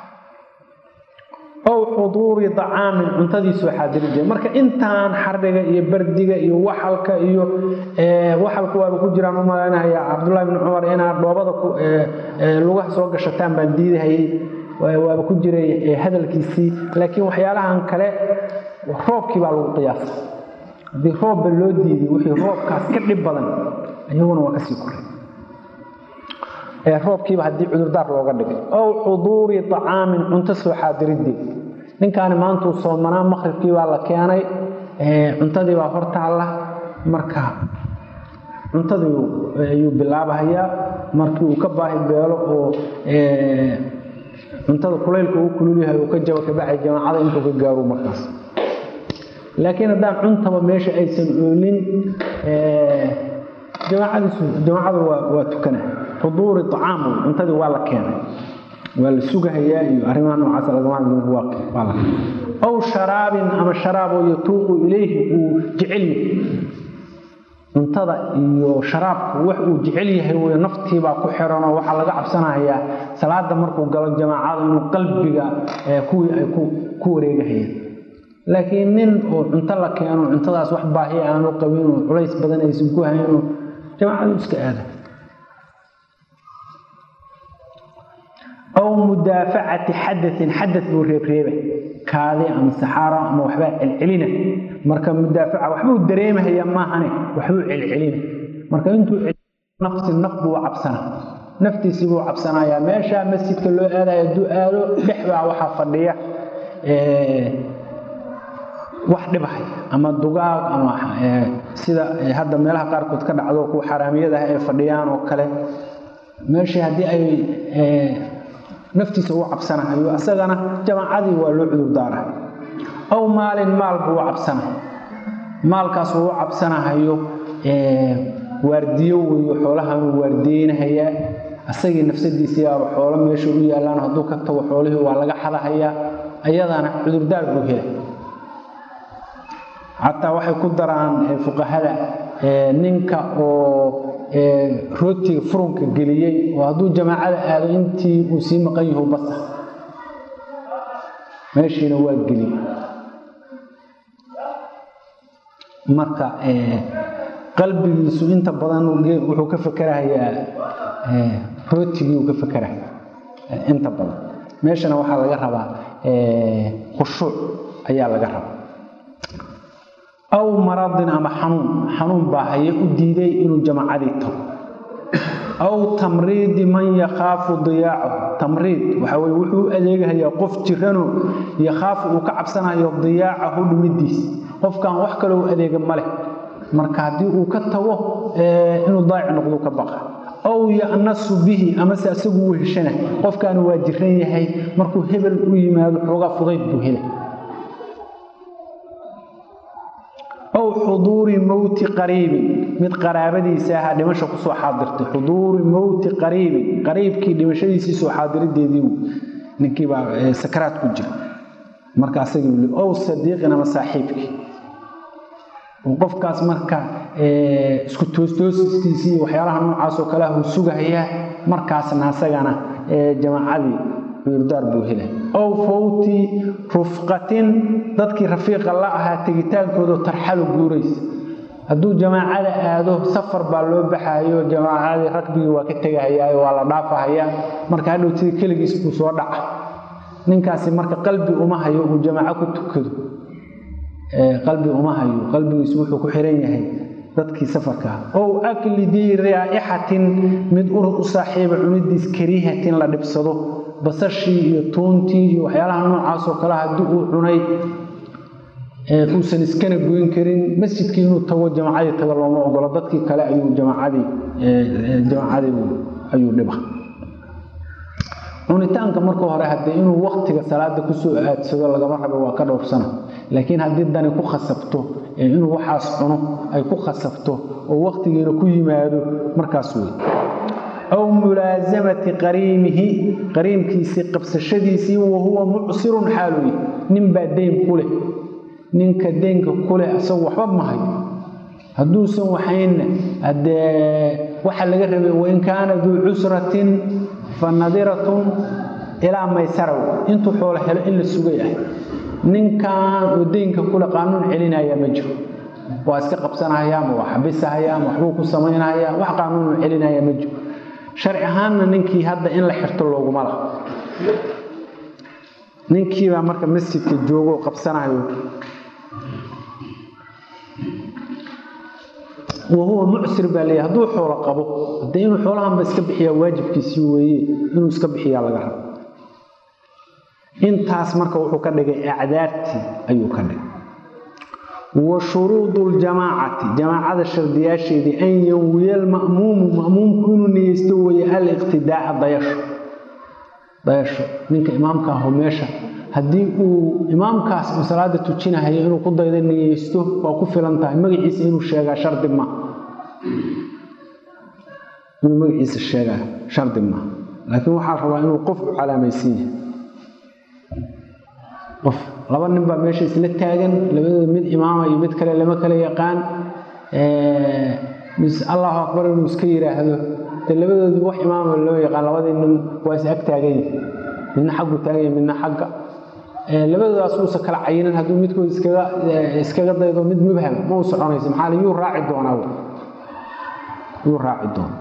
ow xuduuri dacaamin cuntadiisu xaadiri jira marka intaan xariga iyo bardiga iyo waxalka iyo waxalka waaba ku jiraan u malaynahaya cabdullahi bni cumar inaad dhoobada lugaha soo gashataan baan diidahayay waaba ku jiray hadalkiisii laakiin waxyaalahan kale roobkii baa lagu qiyaasa haddii roobba loo diiday wixii roobkaas ka dhib badan iyaguna waa kasii koray ee roobkiiba haddii cudurdaar looga dhigay ow xuduuri acaamin cunto soo xaadirideed ninkaani maantuu soomanaa maqribkii baa la keenay cuntadii baa hortaalla marka cuntadii ayuu bilaabahayaa markii uu ka baahi beelo oo cuntada kulaylka uu kululyahay uu ka jabo kabacay jamaacada intuu ka gaaro markaas laakiin haddaan cuntaba meesha aysan oolin jamaacadiisu jamaacadu waa waa tukana xuduuri acaam cuntadii waa la keenay waa la sugahayaa iyo arrimaha noocaas lagama waa la aw sharaabin ama sharaaboo yatuuqu ilayhi uu jecel yahay cuntada iyo sharaabku wax uu jecel yahay wey naftiibaa ku xiranoo waxaa laga cabsanayaa salaada markuu galo jamaacada inuu qalbiga kuwii ay ku wareegahayaan laakiin nin oo cunto la keeno cuntadaas wax baahiya aanu qabin oo culays badan aysan ku hayno jamaacadu iska aada aw mudaafacati xadain xada buu reebreeba kaadi ama saxaaro ama waxbaa celcelina marka mudaafaca waxbuu dareemahaya maahane waxbuu celcelina marka intuu nafsi naf buu cabsana naftiisii buu cabsanayaa meesha masjidka loo aadayo hadduu aado dhexbaa waxaa fadhiya wax dhibahay ama dugaag ama sida hadda meelaha qaarkood ka dhacdo kuwa xaraamiyada ah ay fadhiyaan oo kale meeshii haddii ay naftiisa uu cabsanahayo asagana jamaacadii waa loo cudurdaara aw maalin maal buu u cabsana maalkaas uu u cabsanahayo waardiyo weeyo xoolahanuu waardiyeynahayaa asagii nafsadiisii aaba xoolo meesha u yaallaan hadduu ka tago xoolihii waa laga xadahayaa ayadana cudurdaar buu helay xataa waxay ku daraan fuqahada ninka oo rootiga furunka geliyey oo hadduu jamaacada aado intii uu sii maqan yahu basa meeshiina waa geliyey marka qalbigiisu inta badan wuxuu ka fakerahayaa rootigii uu ka fekeraya inta badan meeshana waxaa laga rabaa khushuuc ayaa laga rabaa aw maradin ama xanuun xanuun baa haye u diiday inuu jamaacadii tago aw tamriidi man yakhaafu diyaacahu tamriid waxa weye wuxuu u adeegahayaa qof jirano yakhaafu uu ka cabsanayo diyaacahu dhumidiis qofkan wax kaloo u adeega maleh marka haddii uu ka tago inuu daayic noqdu ka baqa aw ya'nasu bihi amase asagu uu heshana qofkaani waa jiran yahay markuu hebel u yimaado xoogaa fudayd buu helay aw xuduuri mowti qariibin mid qaraabadiisa ahaa dhimasha kusoo xaadirtay xuduuri mowti qariibin qariibkii dhimashadiisii soo xaadirideedii ninkiibaa sakaraad ku jira marka asagii aw sadiiqin ama saaxiibkii qofkaas marka isku toostoosiskiisii waxyaalaha noocaasoo kale ah uu sugahayaa markaasna asagana jamaacadii cudurdaar buu helay ow fawti rufqatin dadkii rafiiqa la ahaa tegitaankooda tarxalu guuraysa hadduu jamaacada aado safar baa loo baxayo jamaacadii ragbigii waa ka tegahayaa waa la dhaafahayaa marka hadhow sidii keligiis buu soo dhaca ninkaasi marka qalbi uma hayo uu jamaaco ku tukado qalbi uma hayo qalbigiisu wuxuu ku xiran yahay dadkii safarka ow akli dii raa'ixatin mid urur u saaxiiba cunidiis kariihatin la dhibsado basashii iyo tuuntii iyo waxyaalaha noocaasoo kale haddii uu cunay uusan iskana goyn karin masjidkii inuu tago jamaacadii tago looma ogolo dadkii kale ayuu jamaacadii jamaacadii ayuu dhiba cunitaanka marka hore haddee inuu waktiga salaada kusoo aadsado lagama rabo waa ka dhowrsana laakiin haddii dani ku khasabto inuu waxaas cuno ay ku khasabto oo waktigiina ku yimaado markaas wey aw mulaasamati qariimihi qariimkiisii qabsashadiisii wahuwa mucsirun xaaluy ninbaa deyn ku leh ninka deynka ku leh isagu waxba ma hayo hadduusan waxaynna haddee waxa laga rabay wain kaana duu cusratin fa nadiratun ilaa maysaraw intuu xoolo helo in la sugay ah ninkan oo deynka kule qaanuun celinaya ma jiro waa iska qabsanaya ma waa xabisahaya ma waxbuu ku samaynaya wax qaanuunu celinaya ma jiro sharci ahaanna ninkii hadda in la xirto looguma laha ninkiibaa marka masjidka joogo qabsanayo wahuwa mucsir baa leeyahy hadduu xoolo qabo haddee inuu xoolahanba iska bixiyaa waajibkiisii weeye inuu iska bixiyaa laga rabo intaas marka wuxuu ka dhigay acdaartii ayuu ka dhigay wa shuruudu ljamaacati jamaacada shardiyaasheedii an yanwiya alma'muumu ma'muumku inuu niyeysto weeye aliqtidaaca dayasho dayasho ninka imaamka aho meesha haddii uu imaamkaas uu salaada tujinahayo inuu ku daydo niyeysto waa ku filan tahay magaciisa inuu sheegaa shardi ma inuu magaciisa sheegaa shardi ma laakiin waxaa rabaa inuu qof u calaamaysan yahay qof laba nin baa meesha isla taagan labadooda mid imaama iyo mid kale lama kala yaqaan allahu akbar inuu iska yidhaahdo de labadoodii wax imaama loo yaqaan labadii nin waa is ag taagan yahay midna xaggu taagan yahay midna xagga labadoodaas uusa kala cayinan hadduu midkood iskaga iskaga daydo mid mubham ma u soconaysa maxaa yuu raaci doonaa yuu raaci doonaa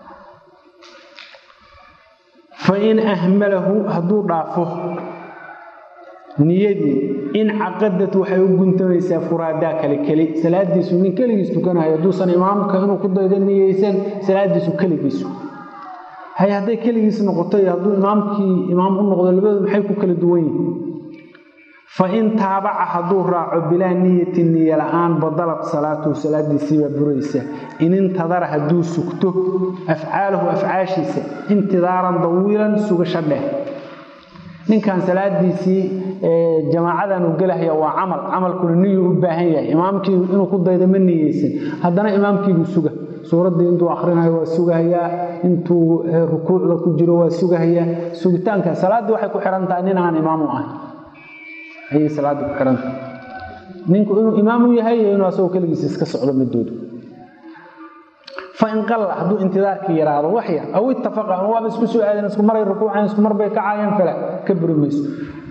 fa in ahmalahu hadduu dhaafo niyadii in caqadad waxay u guntamaysaa furaadaa kale keli salaadiisu nin keligiis tukanayo hadduusan imaamka inuu ku daydo niyeysan salaadiisu keligiisu hay hadday keligiis noqoto iyo hadduu imaamkii imaam u noqdo labadooda maxay ku kala duwan yihiin fa in taabaca hadduu raaco bilaa niyati niyo la-aan badalad salaatuhu salaadiisiibaa buraysa in intadara hadduu sugto afcaalahu afcaashiisa intidaaran dawiilan sugasho dheh ninkan salaadiisii jamaacadan uu gelahaya waa camal camalkuna niyuu u baahan yahay imaamkii inuu ku daydo ma niyeysan haddana imaamkiibuu suga suuraddii intuu akrinayo waa sugahayaa intuu rukuucda ku jiro waa sugahayaa sugitaanka salaaddii waxay ku xihan tahay nin aan imaamu ahay ayay salaaddii ku xihantahay ninku inuu imaamu yahay iyo inuu asagoo keligiis iska socdo midoodu fain qalla hadduu intidaarkii yaraado wax yar aw ittafaqa ama waaba isku soo aadeen isku maray rukuucan isku mar bay kacaayeen fala ka buri mayso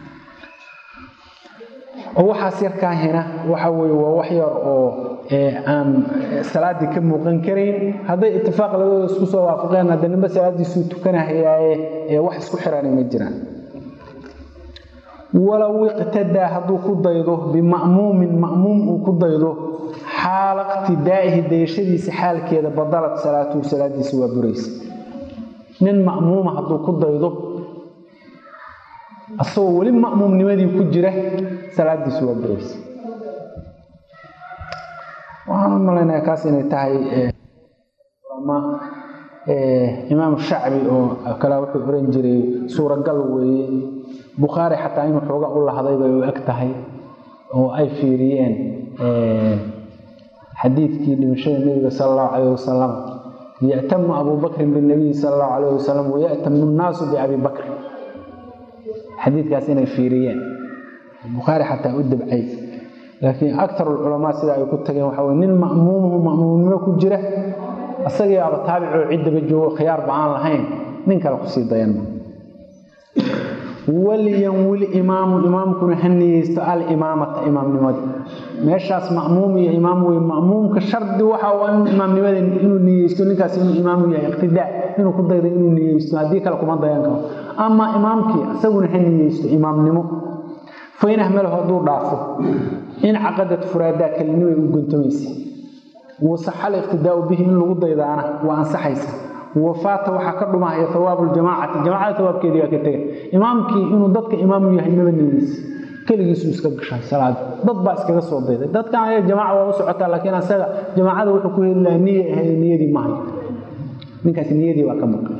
oo waxaas yarkaa hina waxa weye waa wax yar oo aan salaaddii ka muuqan karayn hadday itifaaq labadooda isku soo waafaqeen hadda ninba salaaddiisuu tukanahayaaye ee wax isku xirani ma jiraan walow iqtadaa hadduu ku daydo bima'muumin ma'muum uu ku daydo xaala iqtidaa'ihi dayashadiisa xaalkeeda badalad salaatuhu salaadiisa waa buraysa nin ma'muuma hadduu ku daydo asagoo weli ma'muumnimadii ku jira salaadiisu waa buraysa waxaan u malaynayaa kaas inay tahay imaam shacbi oo kale wuxuu oran jiray suuragal weeye bukhaari xataa inuu xooga u lahday bay u eg tahay oo ay fiiriyeen xadiidkii dhimashada nebiga sala allahu calayh wasalam ya'tamu abuu bakrin binabiyi sala allahu calayh wasalam waya'tamu nnaasu biabi bakrin xadiidkaas inay fiiriyeen bukhaari xataa u dabcay laakiin akarulculamaa sida ay ku tageen waxa weye nin ma'muumuhu ma'muumnimo ku jira isagii aba taabicoo ciddaba joogo khiyaarba aan lahayn nin kale kusii dayanma walyanwil imaamu imaamkuna ha niyeysto alimaamata imaamnimadii meeshaas ma'muum iyo imaam wey ma'muumka shardi waxa waa inuu imaamnimada inuu niyeysto ninkaas inuu imaamu yahay iqtidaa inuu ku daydo inuu niyeysto haddii kale kuma dayan karo ama imaamkii isaguna ha niyeysto imaamnimo fain ahmalahu hadduu dhaafo in caqadad furaadaa kelinimay u guntamaysa wasaxa aliqtidaau bihi in lagu daydaana waa ansaxaysa wafaata waxaa ka dhumahaya hawaabu ljamaacati jamacada hawaabkeedii baa ka tega imaamkii inuu dadka imaamu yahay maba niyeysa keligiisuu iska gashay salaada dad baa iskaga soo dayday dadkan ayaga jamaaca waa u socotaa laakiin asaga jamaacada wuxuu ku heli lahaa niya ahayd niyadii maahay ninkaas niyadii baa ka maqan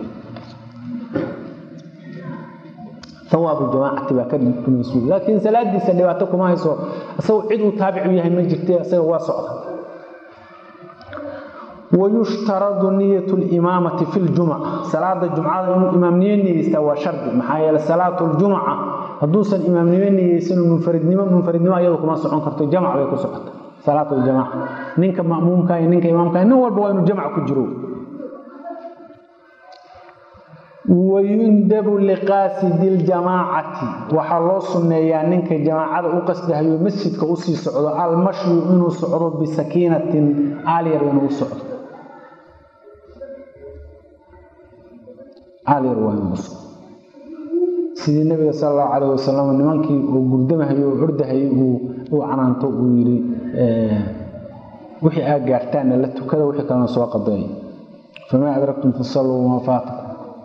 awaabu jamaacati baa ka dhumaysu laakiin salaadiisa dhibaato kuma hayso isagoo cid uu taabicu yahay ma jirte isaga waa socda wayushtaradu niyat limaamati fi ljumca salaada jumcada inuu imaamnimo niyeystaa waa shardi maxaa yeele salaatu ljumca hadduusan imaamnimo niyeysan munfaridnimo munfaridnimo ayadu kuma socon karto jamc bay ku socota salaat ljamaca ninka ma'muumka iyo ninka imaamka nin walba waa inuu jamc ku jiro wayundabu liqaasidi ljamaacati waxaa loo sunneeyaa ninka jamaacada u qasdahayo masjidka usii socdo almashyu inuu socdo bisakiinatin aalyar inuu u socdo aalyar waa inuu socdo sidii nabiga sala allahu calayh wasalam nimankii uu gurdamahayo oo ordahayay uu canaanto uu yidhi wixii aad gaartaanna la tukada wixii kalena soo qaday famaa adraktum fasalluu wamaa faatakum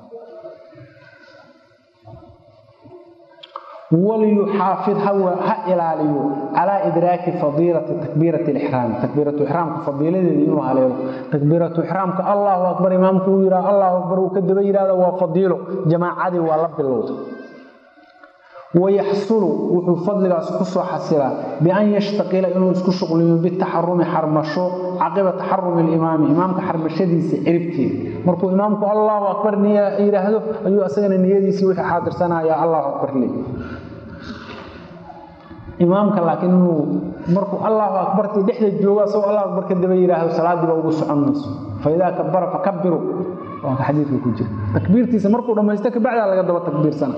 waliyuxaafid ha ilaaliyo calaa idraaki fadiilati takbiirati lixraami takbiiratu ixraamka fadiiladeeda inuu haleelo takbiiratu ixraamka allahu akbar imaamku uu yidhaha allahu akbar uu ka daba yidhahda waa fadiilo jamaacadii waa la bilowda wayaxsulu wuxuu fadligaas ku soo xasilaa bian yashtaqila inuu isku shuqliyo bitaxarumi xarmasho caqiba taxarumi limaami imaamka xarmashadiisa ciribteeda markuu imaamku allahu akbar niya yidhaahdo ayuu asagana niyadiisii wixii xaadirsanaya allahu akbar le imaamka laakiin inuu markuu allahu akbartii dhexda joogo asagoo allahu akbar ka daba yidhaahdo salaadiiba ugu socon mayso faidaa kabara fakabiru waa ka xadiidka ku jira takbiirtiisa markuu dhammaysto kabacdaa laga daba takbiirsana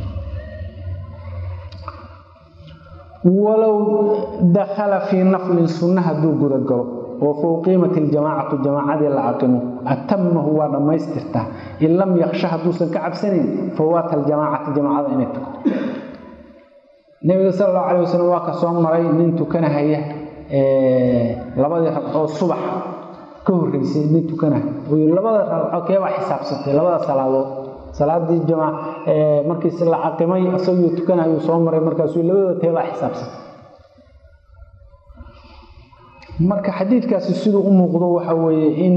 walow dakhala fii naflin sunna hadduu gudagalo oo fouqiimat iljamaacatu jamaacadii la aqimo atamahu waa dhammaystirtaa in lam yaksha hadduusan ka cabsanayn fawaata aljamaacati jamaacada inay tagto nebiga sal allahu calay wasalam waa ka soo maray nin tukanahaya labadii ragcoo subax ka horreysay nin tukanahay uu yii labada ragco keebaa xisaabsatay labada salaadood salaadii jamaac markiis la caqimay isagoo tukanayuu soo maray markaasuu labadooda teebaa xisaabsatay marka xadiidkaasi siduu u muuqdo waxa weeye in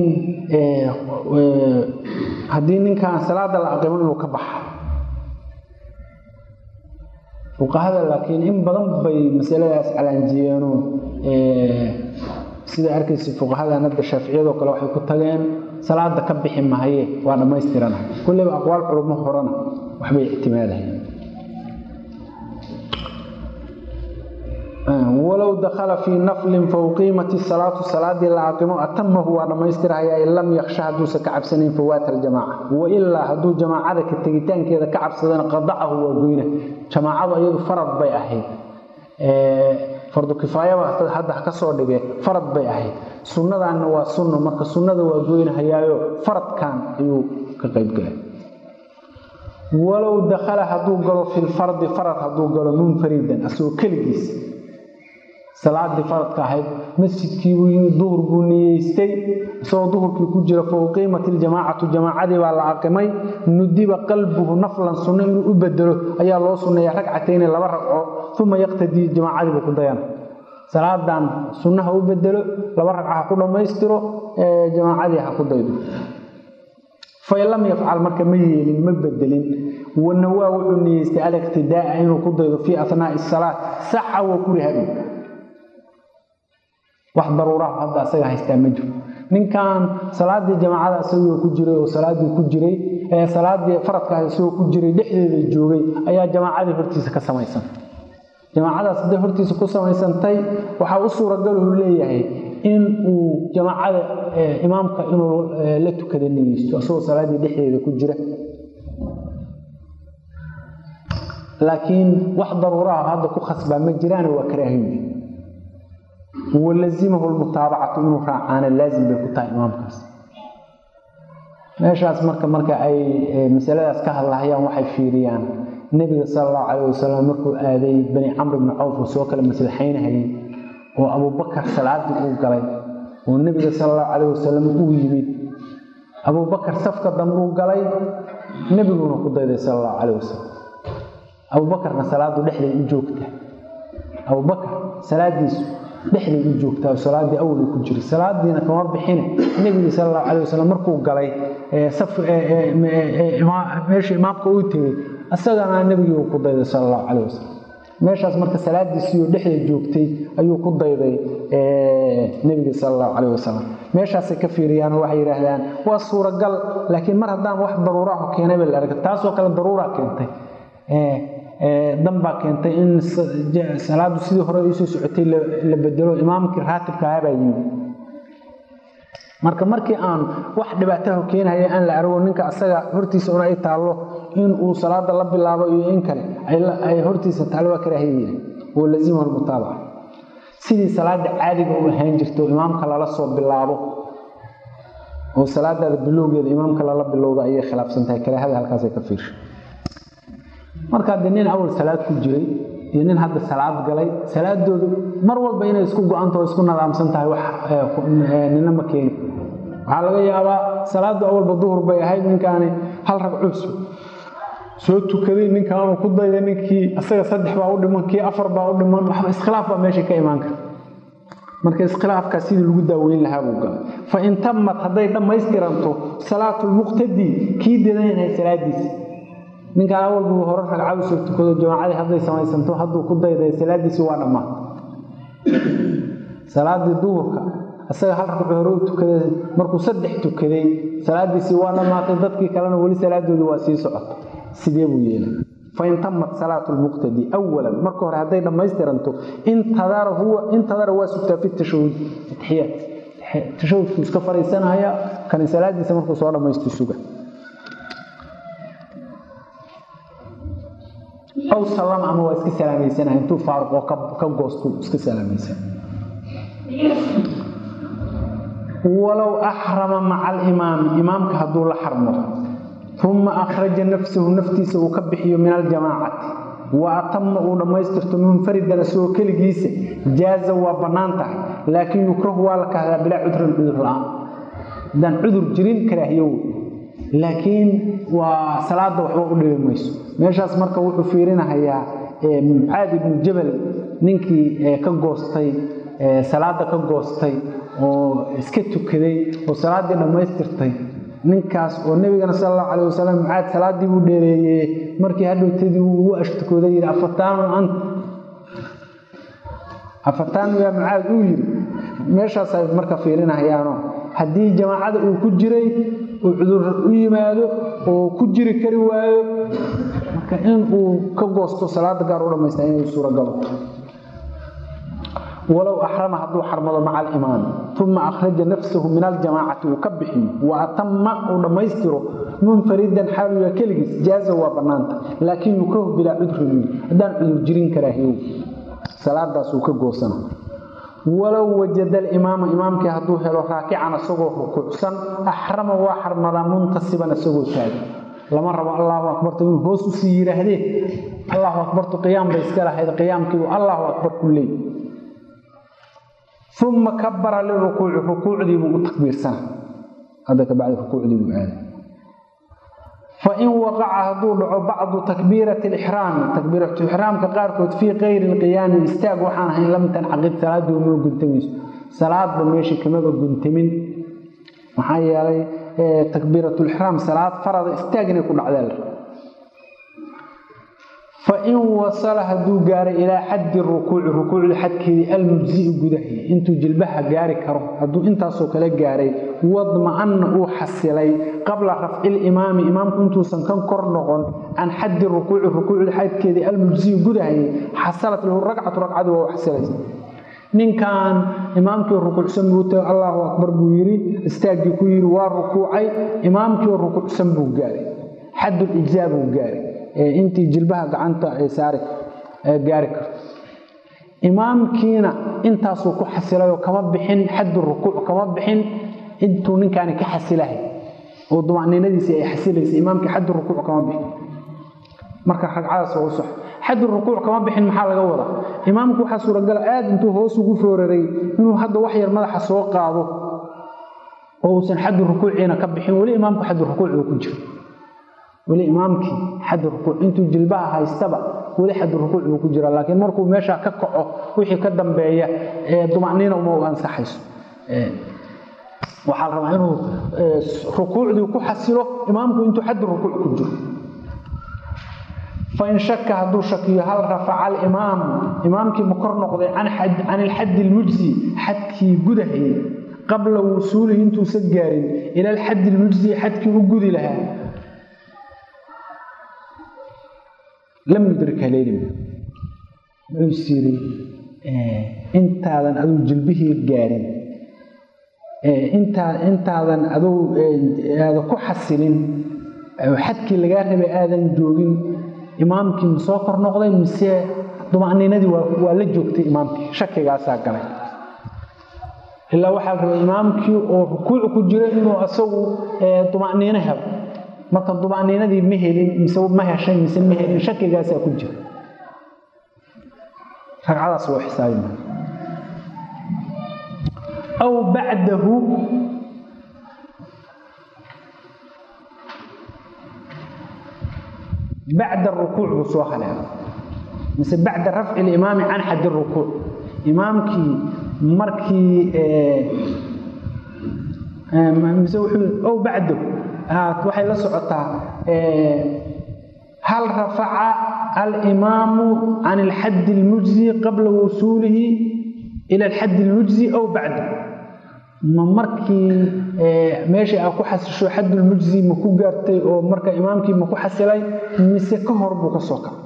haddii ninkaan salaada la aqimo inuu ka baxa fuqahada laakiin in badan bay masaladaas calaanjiyeenoo sida arkaysa fuqahadan hadda shaaficiyadoo kale waxay ku tageen salaada ka bixi mahaye waa dhammaystirana kulleyba aqwaal culummo horena waxbay ictimaadahayn walow dakhala fii naflin fauqiimati salaatu salaadii la aqimo atamahu waa dhammaystirhayaa in lam yaksha hadduusan ka cabsanayn fawaata aljamaaca wailaa hadduu jamaacada ka tegitaankeeda ka cabsadana qadacahu waa goyna jamaacadu iyadu farad bay ahayd fardu kifaayaba hadda ka soo dhigee farad bay ahayd sunnadaanna waa sunno marka sunnada waa goynahayaayo faradkan ayuu ka qaybgalay walow dakhala hadduu galo filfardi farad hadduu galo munfaridan asagoo keligiis salaadii faradka ahayd masjidkiibuu yimid duhur buu niyeystay isagoo duhurkii ku jira fauqiimat iljamaacatu jamaacadii baa la aqimay nudiba qalbuhu naflan sunno inuu u bedelo ayaa loo sunneeya ragcatayni laba ragco uma yaqtadii jamaacadiibuu ku dayana salaadan sunnaha u bedelo laba ragca ha ku dhammaystiro jamaacadii ha ku daydo fain lam yafcal marka ma yeelin ma bedelin wanawaa wuxuu niyeystay aliqtidaaa inuu ku daydo fii asnaai salaat saxa wa kurihadu wax daruuraha hadda asaga haystaa ma jiro ninkan salaadii jamaacada isagoo ku jiray oo salaadii ku jiray ee salaadii faradkaas isagoo ku jiray dhexdeeda joogay ayaa jamaacadii hortiisa ka samaysan jamaacadaas hadday hortiisa ku samaysantay waxaa u suuragaluu leeyahay in uu jamaacada imaamka inuu la tukada niyeysto isagoo salaadii dhexdeeda ku jira laakiin wax daruuraha hadda ku khasbaa ma jiraan waa karaahiyo walazimahu lmutaabacatu inuu raacaana laazim bay ku tahay imaamkaas meeshaas marka marka ay masaladaas ka hadlahayaan waxay fiiriyaan nebiga sala allahu calayh wasalam markuu aaday bani camr bni cawf oo soo kale maslaxaynahayay oo abubakar salaadii uu galay oo nebiga sala allahu calayh wasalam uu yimid abubakar safka dambe uu galay nebiguna ku dayday sala allahu calayh wasalam abubakarna salaadu dhexday u joogta abubakar salaadiisu dhexday u joogtaa oo salaadii awal ku jiray salaadiina kama bixine nebigi sala allahu calay wasalam markuu galay meesha imaamka uu tegey isagana nebigii uu ku dayday sala allahu calay wasalam meeshaas marka salaadiisiioo dhexda joogtay ayuu ku dayday nebiga sala allahu calay wasalam meeshaasay ka fiiriyaanoo waxay yidhaahdaan waa suuragal laakiin mar haddaan wax daruuraho keenay ba la arga taasoo kale daruuraa keentay dan baa keentay in salaadu sidii hore usoo socotay la bedelo imaamkii raatibka ahabaa yimid marka markii aan wax dhibaataha keenhaya aan la arago ninka asaga hortiisa una ay taallo in uu salaada la bilaabo iyo in kale ay hortiisa taallo waa karaahiya oo lazimahu lmutaabaca sidii salaada caadiga u ahaan jirto imaamka lala soo bilaabo oo salaadaada bilowgeeda imaamka lala bilowda ayay khilaafsan tahay karaahada halkaasay ka fiirsha marka haddii nin awal salaad ku jiray iyo nin hadda salaad galay salaadoodu mar walba inay isku go-antaho isku nadaamsan tahay wax nina ma keeni waxaa laga yaabaa salaaddu awalba duhur bay ahayd ninkaani hal ragcus soo tukaday ninkaanu ku dayday ninkii isaga saddex baa u dhiman kii afar baa u dhiman waxba iskhilaaf baa meesha ka imaan kara marka iskhilaafkaa sidii lagu daaweyn lahaa buu galay fa in tammat hadday dhammaystiranto salaatulmuqtadi kii dadanyahay salaadiisi ninkaan awalbu hore ragcadu soo tukado jamaacadii hadday samaysanto hadduu ku dayday salaadiisii waa dhammaan salaadii duhurka isaga hal ragcu hore u tukaday markuu saddex tukaday salaadiisii waa dhammaatay dadkii kalena weli salaadoodii waa sii socota sidee buu yeelay fain tamat salaatu lmuqtadi awalan marka hore hadday dhammaystiranto intadara huwa intadara waa sugtaa fi tashahud atixiyaat tashahudku iska fariisanaya kani salaadiisa markuu soo dhammaysto suga aw salam ama waa iska salaamaysanaya intuu faaruq oo ka goostu iska salaamaysan walow axrama maca alimaami imaamka hadduu la xarmo uma akhraja nafsahu naftiisa uu ka bixiyo min aljamaacati wa atama uu dhammaystirto munfaridan isagoo keligiisa jaaza waa bannaan tahay laakiin yukrahu waa la kahdaa bilaa cudrin cudur la-aan haddaan cudur jirin karaahiyow laakiin waa salaada waxba u dhibi mayso meeshaas marka wuxuu fiirinahayaa mucaad ibnu jabal ninkii ka goostay salaada ka goostay oo iska tukaday oo salaaddii dhammaystirtay ninkaas oo nebigana sal allahu calayh wasalam mucaad salaaddii buu dheereeyey markii hadhowtadii uu ugu ashtukooday yidhi afataanu ant afataanu yaa mucaad uu yidhi meeshaas ay marka fiirinahayaano haddii jamaacada uu ku jiray uu cudur u yimaado oo ku jiri kari waayo marka in uu ka goosto salaada gaar u dhammaysta inay suuragalo walow axrama hadduu xarmado maca alimaami uma akhraja nafsahu min aljamaacati uu ka bixiyo wa atama uu dhammaystiro munfaridan xaaluya keligiis jaaza waa bannaanta laakiin yukrahu bilaa cudrin haddaan cudur jirin karaahiyow salaadaasuu ka goosana walow wajada alimaama imaamkii hadduu helo raakican isagoo rukuucsan axrama waa xarmadaa muntasiban isagoo taagan lama rabo allaahu akbarta inuu hoos usii yidhaahdee allahu akbartu qiyaam bay iska lahayd qiyaamkiibu allahu akbar ku leey uma kabara lirukuuci rukuucdiibuu u takbiirsana hadda kabacdi rukuucdiibuu aaday fain waqaca hadduu dhaco bacdu takbiirati lixraami takbiiratu ixraamka qaarkood fii kayri lqiyaami istaag waxaan ahayn lam tancaqid salaaduu ma guntamayso salaadba meesha kamaba guntamin maxaa yeelay takbiiratulixraam salaad farada istaag inay ku dhacdeel fain wasala hadduu gaaray ilaa xaddi rukuuci rukuucda xadkeedii almujzi'i gudahay intuu jilbaha gaari karo hadduu intaasoo kale gaaray wadma'anna uu xasilay qabla rafci limaami imaamku intuusan kan kor noqon can xaddi rukuuci rukuucda xadkeedii almujzi'i gudahay xasalat lahu ragcatu ragcadu waa u xasilaysa ninkan imaamkii rukuucsan buu tagay allahu akbar buu yidhi istaaggii ku yidhi waa rukuucay imaamkii rukuucsan buu gaaray xaddul ijzaa buu gaaray intii jilbaha gacanta ay saari gaari karto imaamkiina intaasuu ku xasilayoo kama bixin xaddu rukuuc kama bixin intuu ninkaani ka xasilahay oo dumacniinadiisii ay xasilaysay imaamkii xaddu rukuuc kama bixin marka ragcadaas waa u sox xaddu rukuuc kama bixin maxaa laga wadaa imaamku waxaa suuragala aada intuu hoos ugu fooraray inuu hadda wax yar madaxa soo qaado oo uusan xaddu rukuuciina ka bixin weli imaamku xaddu rukuuc uu ku jiro weli imaamkii xaddu rukuuc intuu jilbaha haystaba weli xaddu rukuuc buu ku jira laakiin markuu meeshaa ka kaco wixii ka dambeeya dumacniina uma u ansaxayso waxaa la rabaa inuu rukuucdii ku xasilo imaamku intuu xaddu rukuuc ku jiro fain shaka hadduu shakiyo hal rafaca alimaamu imaamkii ma kor noqday can ilxaddi ilmujzi xadkii gudahayay qabla wusuulihi intuusan gaarin ila alxaddi ilmujzi xadkii u gudi lahaa lam yudrik haleelin wuxuu is yidhi intaadan aduu jilbihii gaarin intaa intaadan aduu aada ku xasilin xadkii lagaa rabay aadan joogin imaamkii ma soo kor noqday mise dumacniinadii waa la joogtay imaamkii shakigaasaa galay ilaa waxaa la rabay imaamkii oo rukuuc ku jira inuu asagu dumacniino helo marka dumacniinadii ma helin mise ma heshay mise ma helin shakigaasaa ku jira ragcadaas loo xisaabi maayo aw bacdahu bacda rukuuc buu soo haleelo mise bacda rafci limaami can xaddi rukuuc imaamkii markii mise wuxuu ow bacdahu waxay la socotaa hal rafaca alimaamu can alxaddi almujzi qabla wusuulihi ila alxaddi almujzi aw bacda ma markii meeshii aa ku xasisho xaddulmujzi ma ku gaartay oo marka imaamkii ma ku xasilay mise ka hor buu ka soo kacay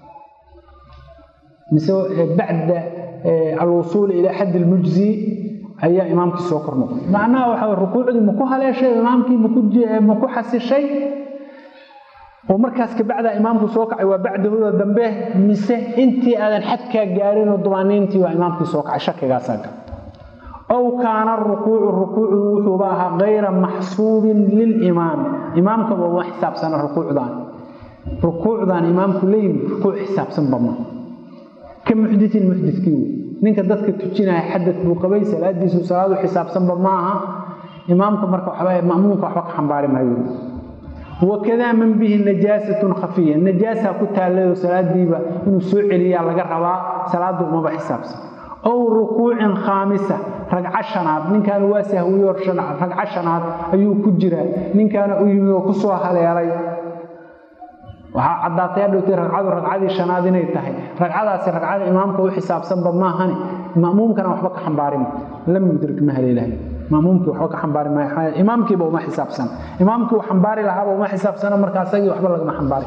mise bacda alwusuuli ilaa xaddi almujzi ayaa imaamkii soo kor noqday macnaha waxa rukuucdii ma ku haleeshay imaamkii ma ku xasishay oo markaas kabacda imaamku soo kacay waa bacdahooda dambe mise intii aadan xadkaa gaarin oo dumaaniintii waa imaamkii soo kacay shakigaasaa gal aw kaana rukuucu rukuucu wuxuuba ahaa kayra maxsuubin lilimaami imaamkaba uma xisaabsana rukuucdan rukuucdan imaamku layimi rukuuc xisaabsanba ma ka muxdiin muxdikii wey ninka dadka tujinaya xadad buu qabay salaadiisu salaadu xisaabsanba ma aha imaamka marka waxba ma'muumka waxba ka xambaari maayo wakadaa man bihi najaasatun khafiya najaasaa ku taallayo salaadiiba inuu soo celiyaa laga rabaa salaadu umaba xisaabsan ow rukuucin khaamisa ragco shanaad ninkaana waa sahwiyo ragco shanaad ayuu ku jiraa ninkaana u yimi oo kusoo haleelay waxaa caddaatay hadhowtay ragcadu ragcadii shanaad inay tahay ragcadaasi ragcada imaamka u xisaabsanba maahane ma'muumkana waxba ka xambaarima lam yudrik ma haleelahay ma'muumkii waxba ka xambaari maayo imaamkiiba uma xisaabsan imaamkii uu xambaari lahaaba uma xisaabsana marka asagii waxba lagama xambaari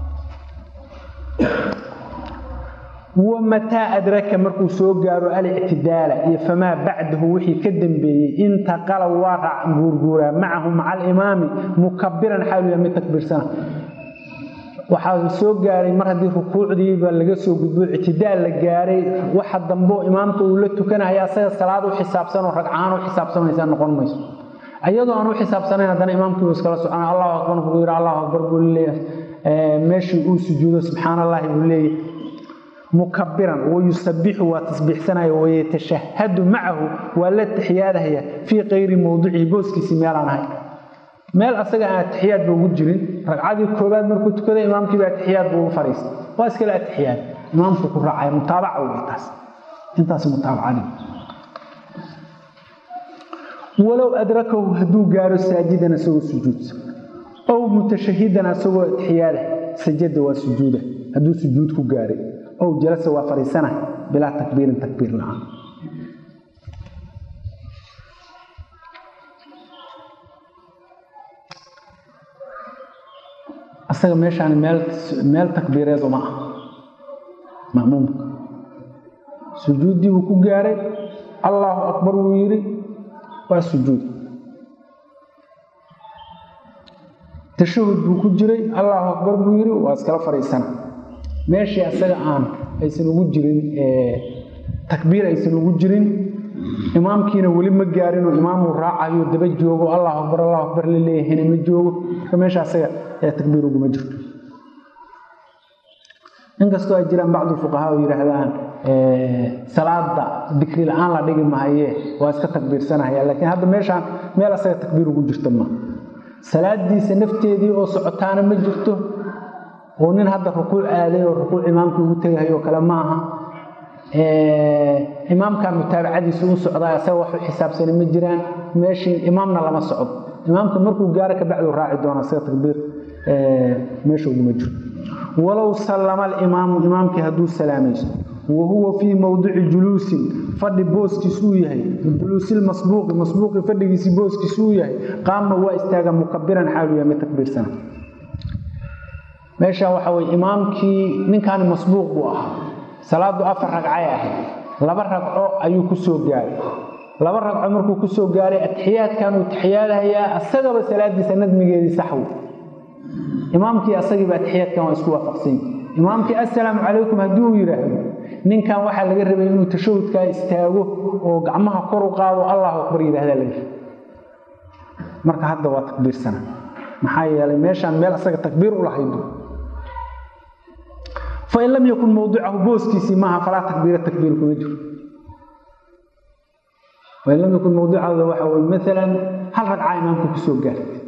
wamataa adraka markuu soo gaaro alictidaala iyo famaa bacdahu wixii ka dambeeyey intaqala waa guurguuraa macahu maca alimaami mukabiran xaaluya mid takbiirsana waxaa soo gaaray mar haddii rukuucdiiba laga soo gudbo ictidaal la gaaray waxa dambo imaamka uu la tukanaya asaga salaad u xisaabsanoo ragcaan u xisaabsamaysa noqon mayso iyadoo aan u xisaabsanayn haddana imaamkiibu iskala socona allahu akbar markuu yidhi allahu akbar buu leeyahay meeshii uu sujuudo subxaan allahi buu leeyahay mukabiran wayusabixu waa tasbiixsanaya wayatashahadu macahu waa la taxiyaadahaya fii kayri mowdicihi booskiisii meelaan ahay meel asaga aan atixiyaad ba ugu jirin ragcadii koobaad markuu tukaday imaamkiiba atixiyaad buu u fariistay waa iskale atixiyaad imaamku ku raacaya mutaabaca wey taas intaas mutaabacadi walow adrakahu hadduu gaaro saajidan isagoo sujuudsa ow mutashahidan isagoo atixiyaada sajada waa sujuuda hadduu sujuud ku gaaray ow jalasa waa fariisana bilaa takbiirin takbiir la-aan asaga meeshaan meel meel takbiireed uma ah ma'muumka sujuuddii buu ku gaaray allaahu akbar wuu yidhi waa sujuud tashahud buu ku jiray allaahu akbar buu yidhi waa iskala fadhiisana meeshii asaga aan aysan ugu jirin takbiir aysan ugu jirin imaamkiina weli ma gaarinoo imaamuu raacayo daba joogo allahu akbar allahu akbar la leeyahayna ma joogo marka meesha asaga ee takbiir uguma jirto inkastoo ay jiraan bacdu fuqahaa oo yidhaahdaan salaada dikri la-aan la dhigi mahaye waa iska takbiirsanaya laakiin hadda meeshaan meel asaga takbiir ugu jirto ma salaadiisa nafteedii oo socotaana ma jirto oo nin hadda rukuuc aaday oo rukuuc imaamkii ugu tegahayoo kale ma aha imaamkan mutaabacadiisu u socdaa asaga wax u xisaabsani ma jiraan meeshii imaamna lama socdo imaamka markuu gaaro kabacdu raaci doona asaga takbiir meesha uguma jiro walow sallama alimaamu imaamkii hadduu salaamayso wa huwa fii mowdici juluusin fadhi booskiis uu yahay juluusilmasbuuqi masbuuqi fadhigiisii booskiis uu yahay qaama waa istaaga mukabiran xaalu yahay mid takbiirsana meesha waxa weye imaamkii ninkaani masbuuq buu ahaa salaadu afar ragcay ahayd laba ragco ayuu ku soo gaaray laba ragco markuu ku soo gaaray atixiyaadkan uu taxiyaadahayaa asagaba salaadiisa nadmigeedii saxwi imaamkii asagiiba atixiyaadkan waa isku waafaqsany imaamkii assalaamu calaykum haddii uu yidhaahdo ninkan waxaa laga rabay inuu tashahudkaa istaago oo gacmaha kor u qaado allahu akbar yidhahdaa laga rabay marka hadda waa takbiirsana maxaa yeelay meeshaan meel asaga takbiir u lahaydo fain lam yakun mawdicahu booskiisii maaha falaa takbiira takbiir kuma jiro fain lam yakun mawdicahu waxa weye maalan hal ragca imaamka kusoo gaartay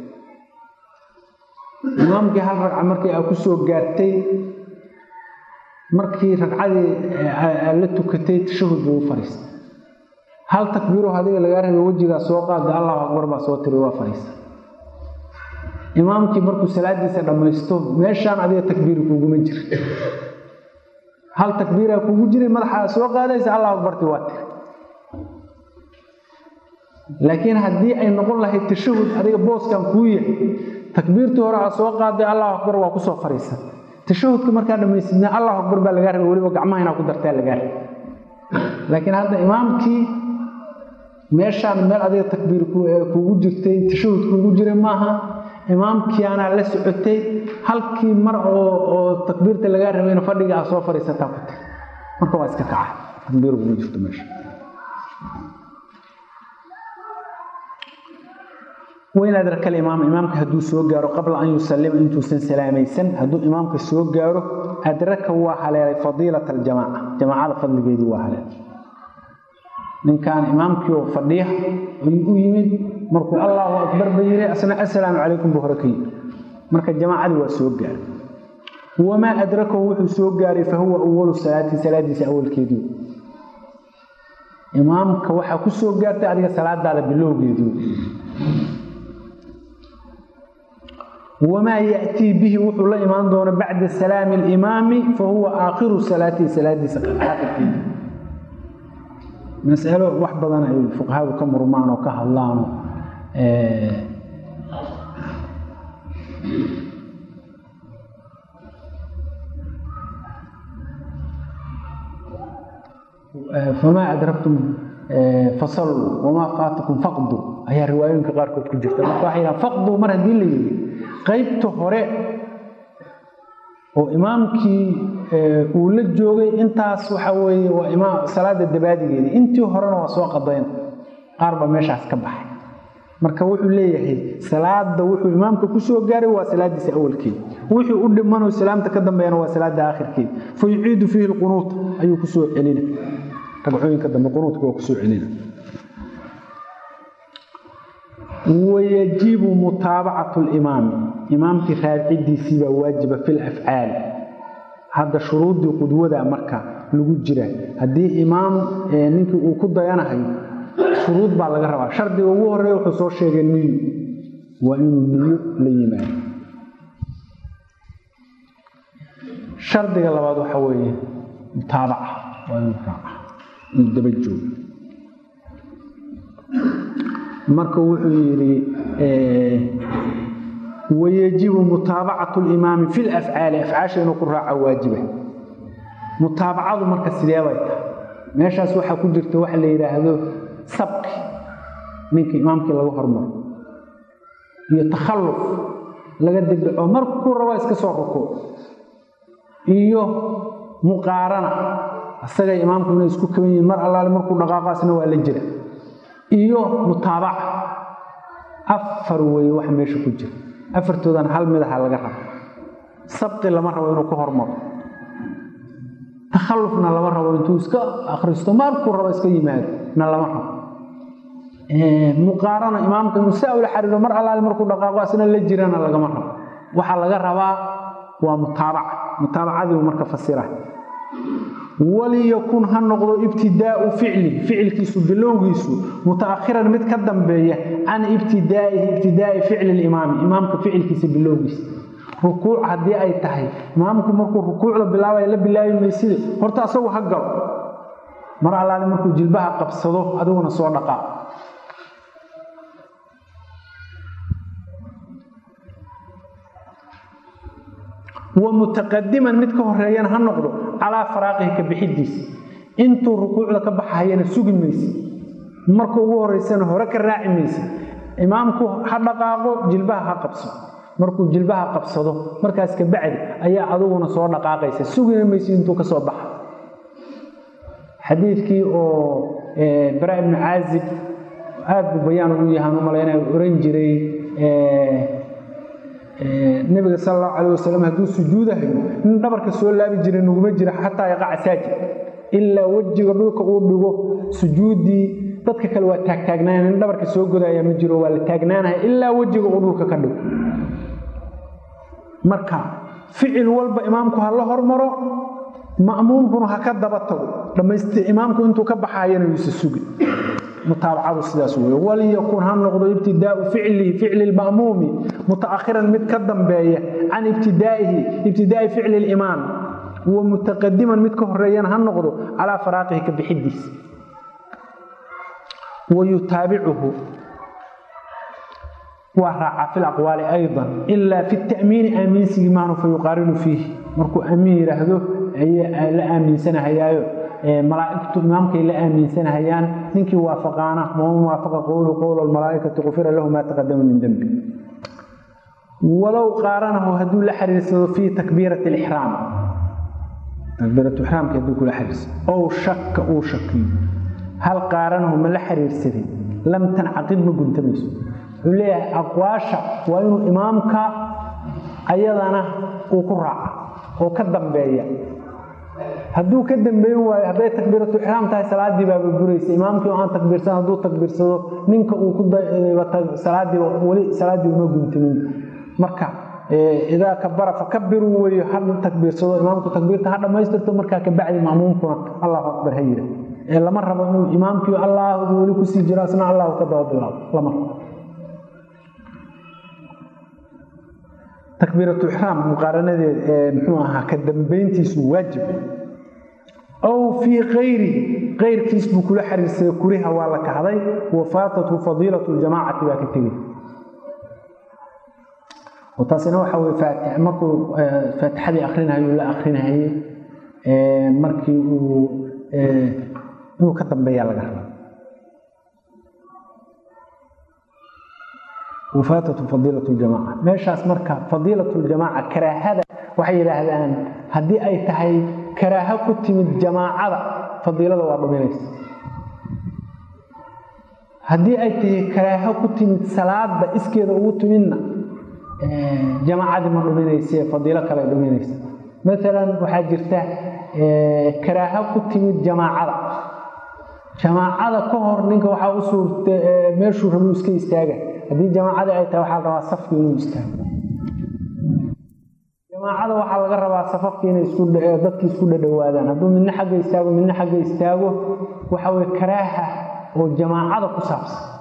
imaamkii hal ragca markii aa kusoo gaartay markii ragcadii la tukatay tashahud buu u fariistay hal takbiiro adiga lagaa rabay wejigaa soo qaada allahu akbar baa soo tiri waa fariista imaamkii markuu salaadiisa dhammaysto meeshaan adiga takbiiri kuguma jira hal takbiiraa kugu jiray madaxaa soo qaadaysa allahu akbarti waa tiri laakiin haddii ay noqon lahayd tashahud adiga booskan kuu yahay takbiirtii hore aa soo qaaday allahu akbar waa kusoo fariisa tashahudka markaa dhamaysidna allahu akbar baa lagaa rabay weliba gacmaha inaa ku dartaa lagaa rabay laakiin hadda imaamkii meeshaan meel adiga takbiir kugu jirtay tashahud kugu jiray maaha imaamkiianaa la socotay halkii mar oo takbiirta lagaa rabayna fadhiga aa soo fariisataa ku tiri marka waa iska kaca takbiir kugu jirto meesha wain adraka alimaam imaamka hadduu soo gaaro qabla an yusalima intuusan salaamaysan hadduu imaamka soo gaaro adraka waa haleelay fadiilat aljamaaca jamaacada fadligeedii waa haleelay ninkan imaamkii oo fadhiya ayuu u yimid markuu allahu akbar ba yiri asna assalaamu calaykum buu hore ka yiri marka jamaacadii waa soo gaaray wamaa adrakahu wuxuu soo gaaray fa huwa awalu salaati salaadiisa awalkeedii imaamka waxaa ku soo gaartay adiga salaadaada bilowgeedii wamaa yatii bihi wuxuu la imaan doona bacda salaami alimaami fa huwa aakhiru salaatihi salaadiisa aakhirkeedii masalo wax badan ay fuqahadu ka murmaan oo ka hadlaano famaa adraktum fasalluu wamaa faatakum faqdu ayaa riwaayooyinka qaarkood ku jirta marka waxay yidhahan faqdu mar haddii la yidhi qaybta hore oo imaamkii uu la joogay intaas waxa weeye waa imaam salaada dabaadigeedii intii horena waa soo qadayn qaar baa meeshaas ka baxay marka wuxuu leeyahay salaada wuxuu imaamka ku soo gaaray waa salaadiisa awalkeeda wixii u dhimanoo salaamta ka dambeeyana waa salaada aakhirkeeda fa yuciidu fiihi lqunuut ayuu kusoo celina ragcooyinka dambe qunuudka waa kusoo celina wayajibu mutaabacatu limaami imaamkii raacidiisii baa waajiba fi lafcaali hadda shuruuddii qudwada marka lagu jira haddii imaam ninkii uu ku dayanahayo shuruud baa laga rabaa shardiga ugu horeeya wuxuu soo sheegay niyo waa inuu niyo la yimaado shardiga labaad waxa weeye mutaabaca waa inuu raaca inuu daba joogo marka wuxuu yidhi wayajibu mutaabacatu limaami fi lafcaali afcaasha inuu ku raaca waajiba mutaabacadu marka sidee bay tahay meeshaas waxaa ku jirta waxa la yidhaahdo sabqi ninka imaamkii laga hormaro iyo takhalluf laga dibdhaco markuu rabo iska soo rukuuc iyo muqaarana isaga imaamku inay isku kaban yihiin mar allaale markuu dhaqaaqaasna waa la jira iyo mutaabaca afar weeye wax meesha ku jira afartoodan hal midaha laga rabo sabqi lama rabo inuu ka hormaro takhallufna lama rabo intuu iska akhristo markuu rabo iska yimaado na lama rabo muqaarana imaamka inuu saa ula xariiro mar allaale markuu dhaqaaqo asna la jirana lagama rabo waxaa laga rabaa waa mutaabaca mutaabacadiibu marka fasira waliyakun ha noqdo ibtidaau ficli ficilkiisu bilowgiisu mutaakhiran mid ka dambeeya can ibtidaaihi ibtidaai ficli limaami imaamka ficilkiisa bilowgiisa rukuuc haddii ay tahay imaamku markuu rukuucda bilaabaya la bilaabi mayside horta asagu ha galo mar allaale markuu jilbaha qabsado adiguna soo dhaqaa wa mutaqadiman mid ka horeeyana ha noqdo calaa faraaqihi ka bixidiisa intuu rukuucda ka baxahayana sugi mayse marka ugu horeysana hore ka raaci mayse imaamku ha dhaqaaqo jilbaha ha qabso markuu jilbaha qabsado markaas ka bacdi ayaa aduguna soo dhaqaaqaysa sugina mayse intuu ka soo baxa xadiidkii oo bara ibnu caazib aad buu bayaan ugu yahaan u malaynaya oran jiray nabiga sal allahu calayh wasalam hadduu sujuudahayo nin dhabarka soo laabi jiray naguma jira xataa yaqaca saajid ilaa wejiga dhulka uu dhigo sujuuddii dadka kale waa taagtaagnaaya nin dhabarka soo godaya ma jiro waa la taagnaanaya ilaa wejiga uu dhulka ka dhigo marka ficil walba imaamku ha la hormaro ma'muumkuna ha ka daba tago dhammaystir imaamku intuu ka baxaayana yuusa sugi mutaabacadu sidaas wey waliyakun ha noqdo ibtidaau ficlihi ficli lma'muumi mutaakhiran mid ka dambeeya can ibtidaa'ihi ibtidaai ficli limaam wa mutaqadiman mid ka horeeyana ha noqdo calaa faraaqihi ka bixidiisa wa yutaabicuhu waa raacaa fi laqwaali aydan ilaa fi ta'miini aaminsigii maanu fa yuqaarinu fiihi markuu amiin yidhaahdo ayay la aaminsanahayaayo malaaigtu imaamkay la aaminsanahayaan ninkii waafaqaana waman waafaqa qowlu qowla almalaa'ikati qufira lahu maa taqadama min dembi walow qaaranahu hadduu la xiriirsado fii takbiirati alixraam takbiiratu ixraamka hadduu kula xiriirsado ow shakka uu shakiyo hal qaaranahu ma la xiriirsaday lam tancaqid ma guntamayso wuxuu leeyahay aqwaasha waa inuu imaamka ayadana uu ku raaca oo ka dambeeya hadduu ka dambeyn waayo hadday takbiiratu ixraam tahay salaaddii baaba buraysa imaamkii oo aan takbiirsan hadduu takbiirsado ninka uu ku salaadii weli salaaddii uma guntamin marka idaa kabara fakabiruu weyo ha takbiirsado imaamku takbiirta ha dhammaystirto markaa kabacdi ma'muumkuna allahu akbar ha yira ee lama rabo inuu imaamkii allahu weli kusii jiro asna allahu ka daba bilaabo lama rabo takbiiratu ixraam muqaaranadeed ee muxuu ahaa ka dambayntiisu waajib ow fii kayrihi kayrkiis buu kula xiriirsaday kuriha waa la kahday wafaatathu fadiilatu ljamaacati baa ka tegay taasina waxa weye faatix markuu faatixadii akrinahayuu la akrinahayey markii uu inuu ka dambeeyaa laga raba wafaatatu fadiilat ljamaca meeshaas marka fadiilat ljamaaca karaahada waxay yidhaahdaan haddii ay tahay karaaho ku timid jamaacada fadiilada waa dhuminaysa haddii ay tahay karaaho ku timid salaada iskeeda ugu timidna jamaacadii ma dhuminayse fadiilo kale dhuminaysa maalan waxaa jirta karaaho ku timid jamaacada jamaacada ka hor ninka waxaa u suurta meeshuu rabuu iska istaaga haddii jamaacadii ay tahay waxaa la rabaa safki inuu istaago jamaacada waxaa laga rabaa safafki inay dadki isku dhadhowaadaan hadduu midna xagga istaago midna xagga istaago waxa weye karaaha oo jamaacada ku saabsan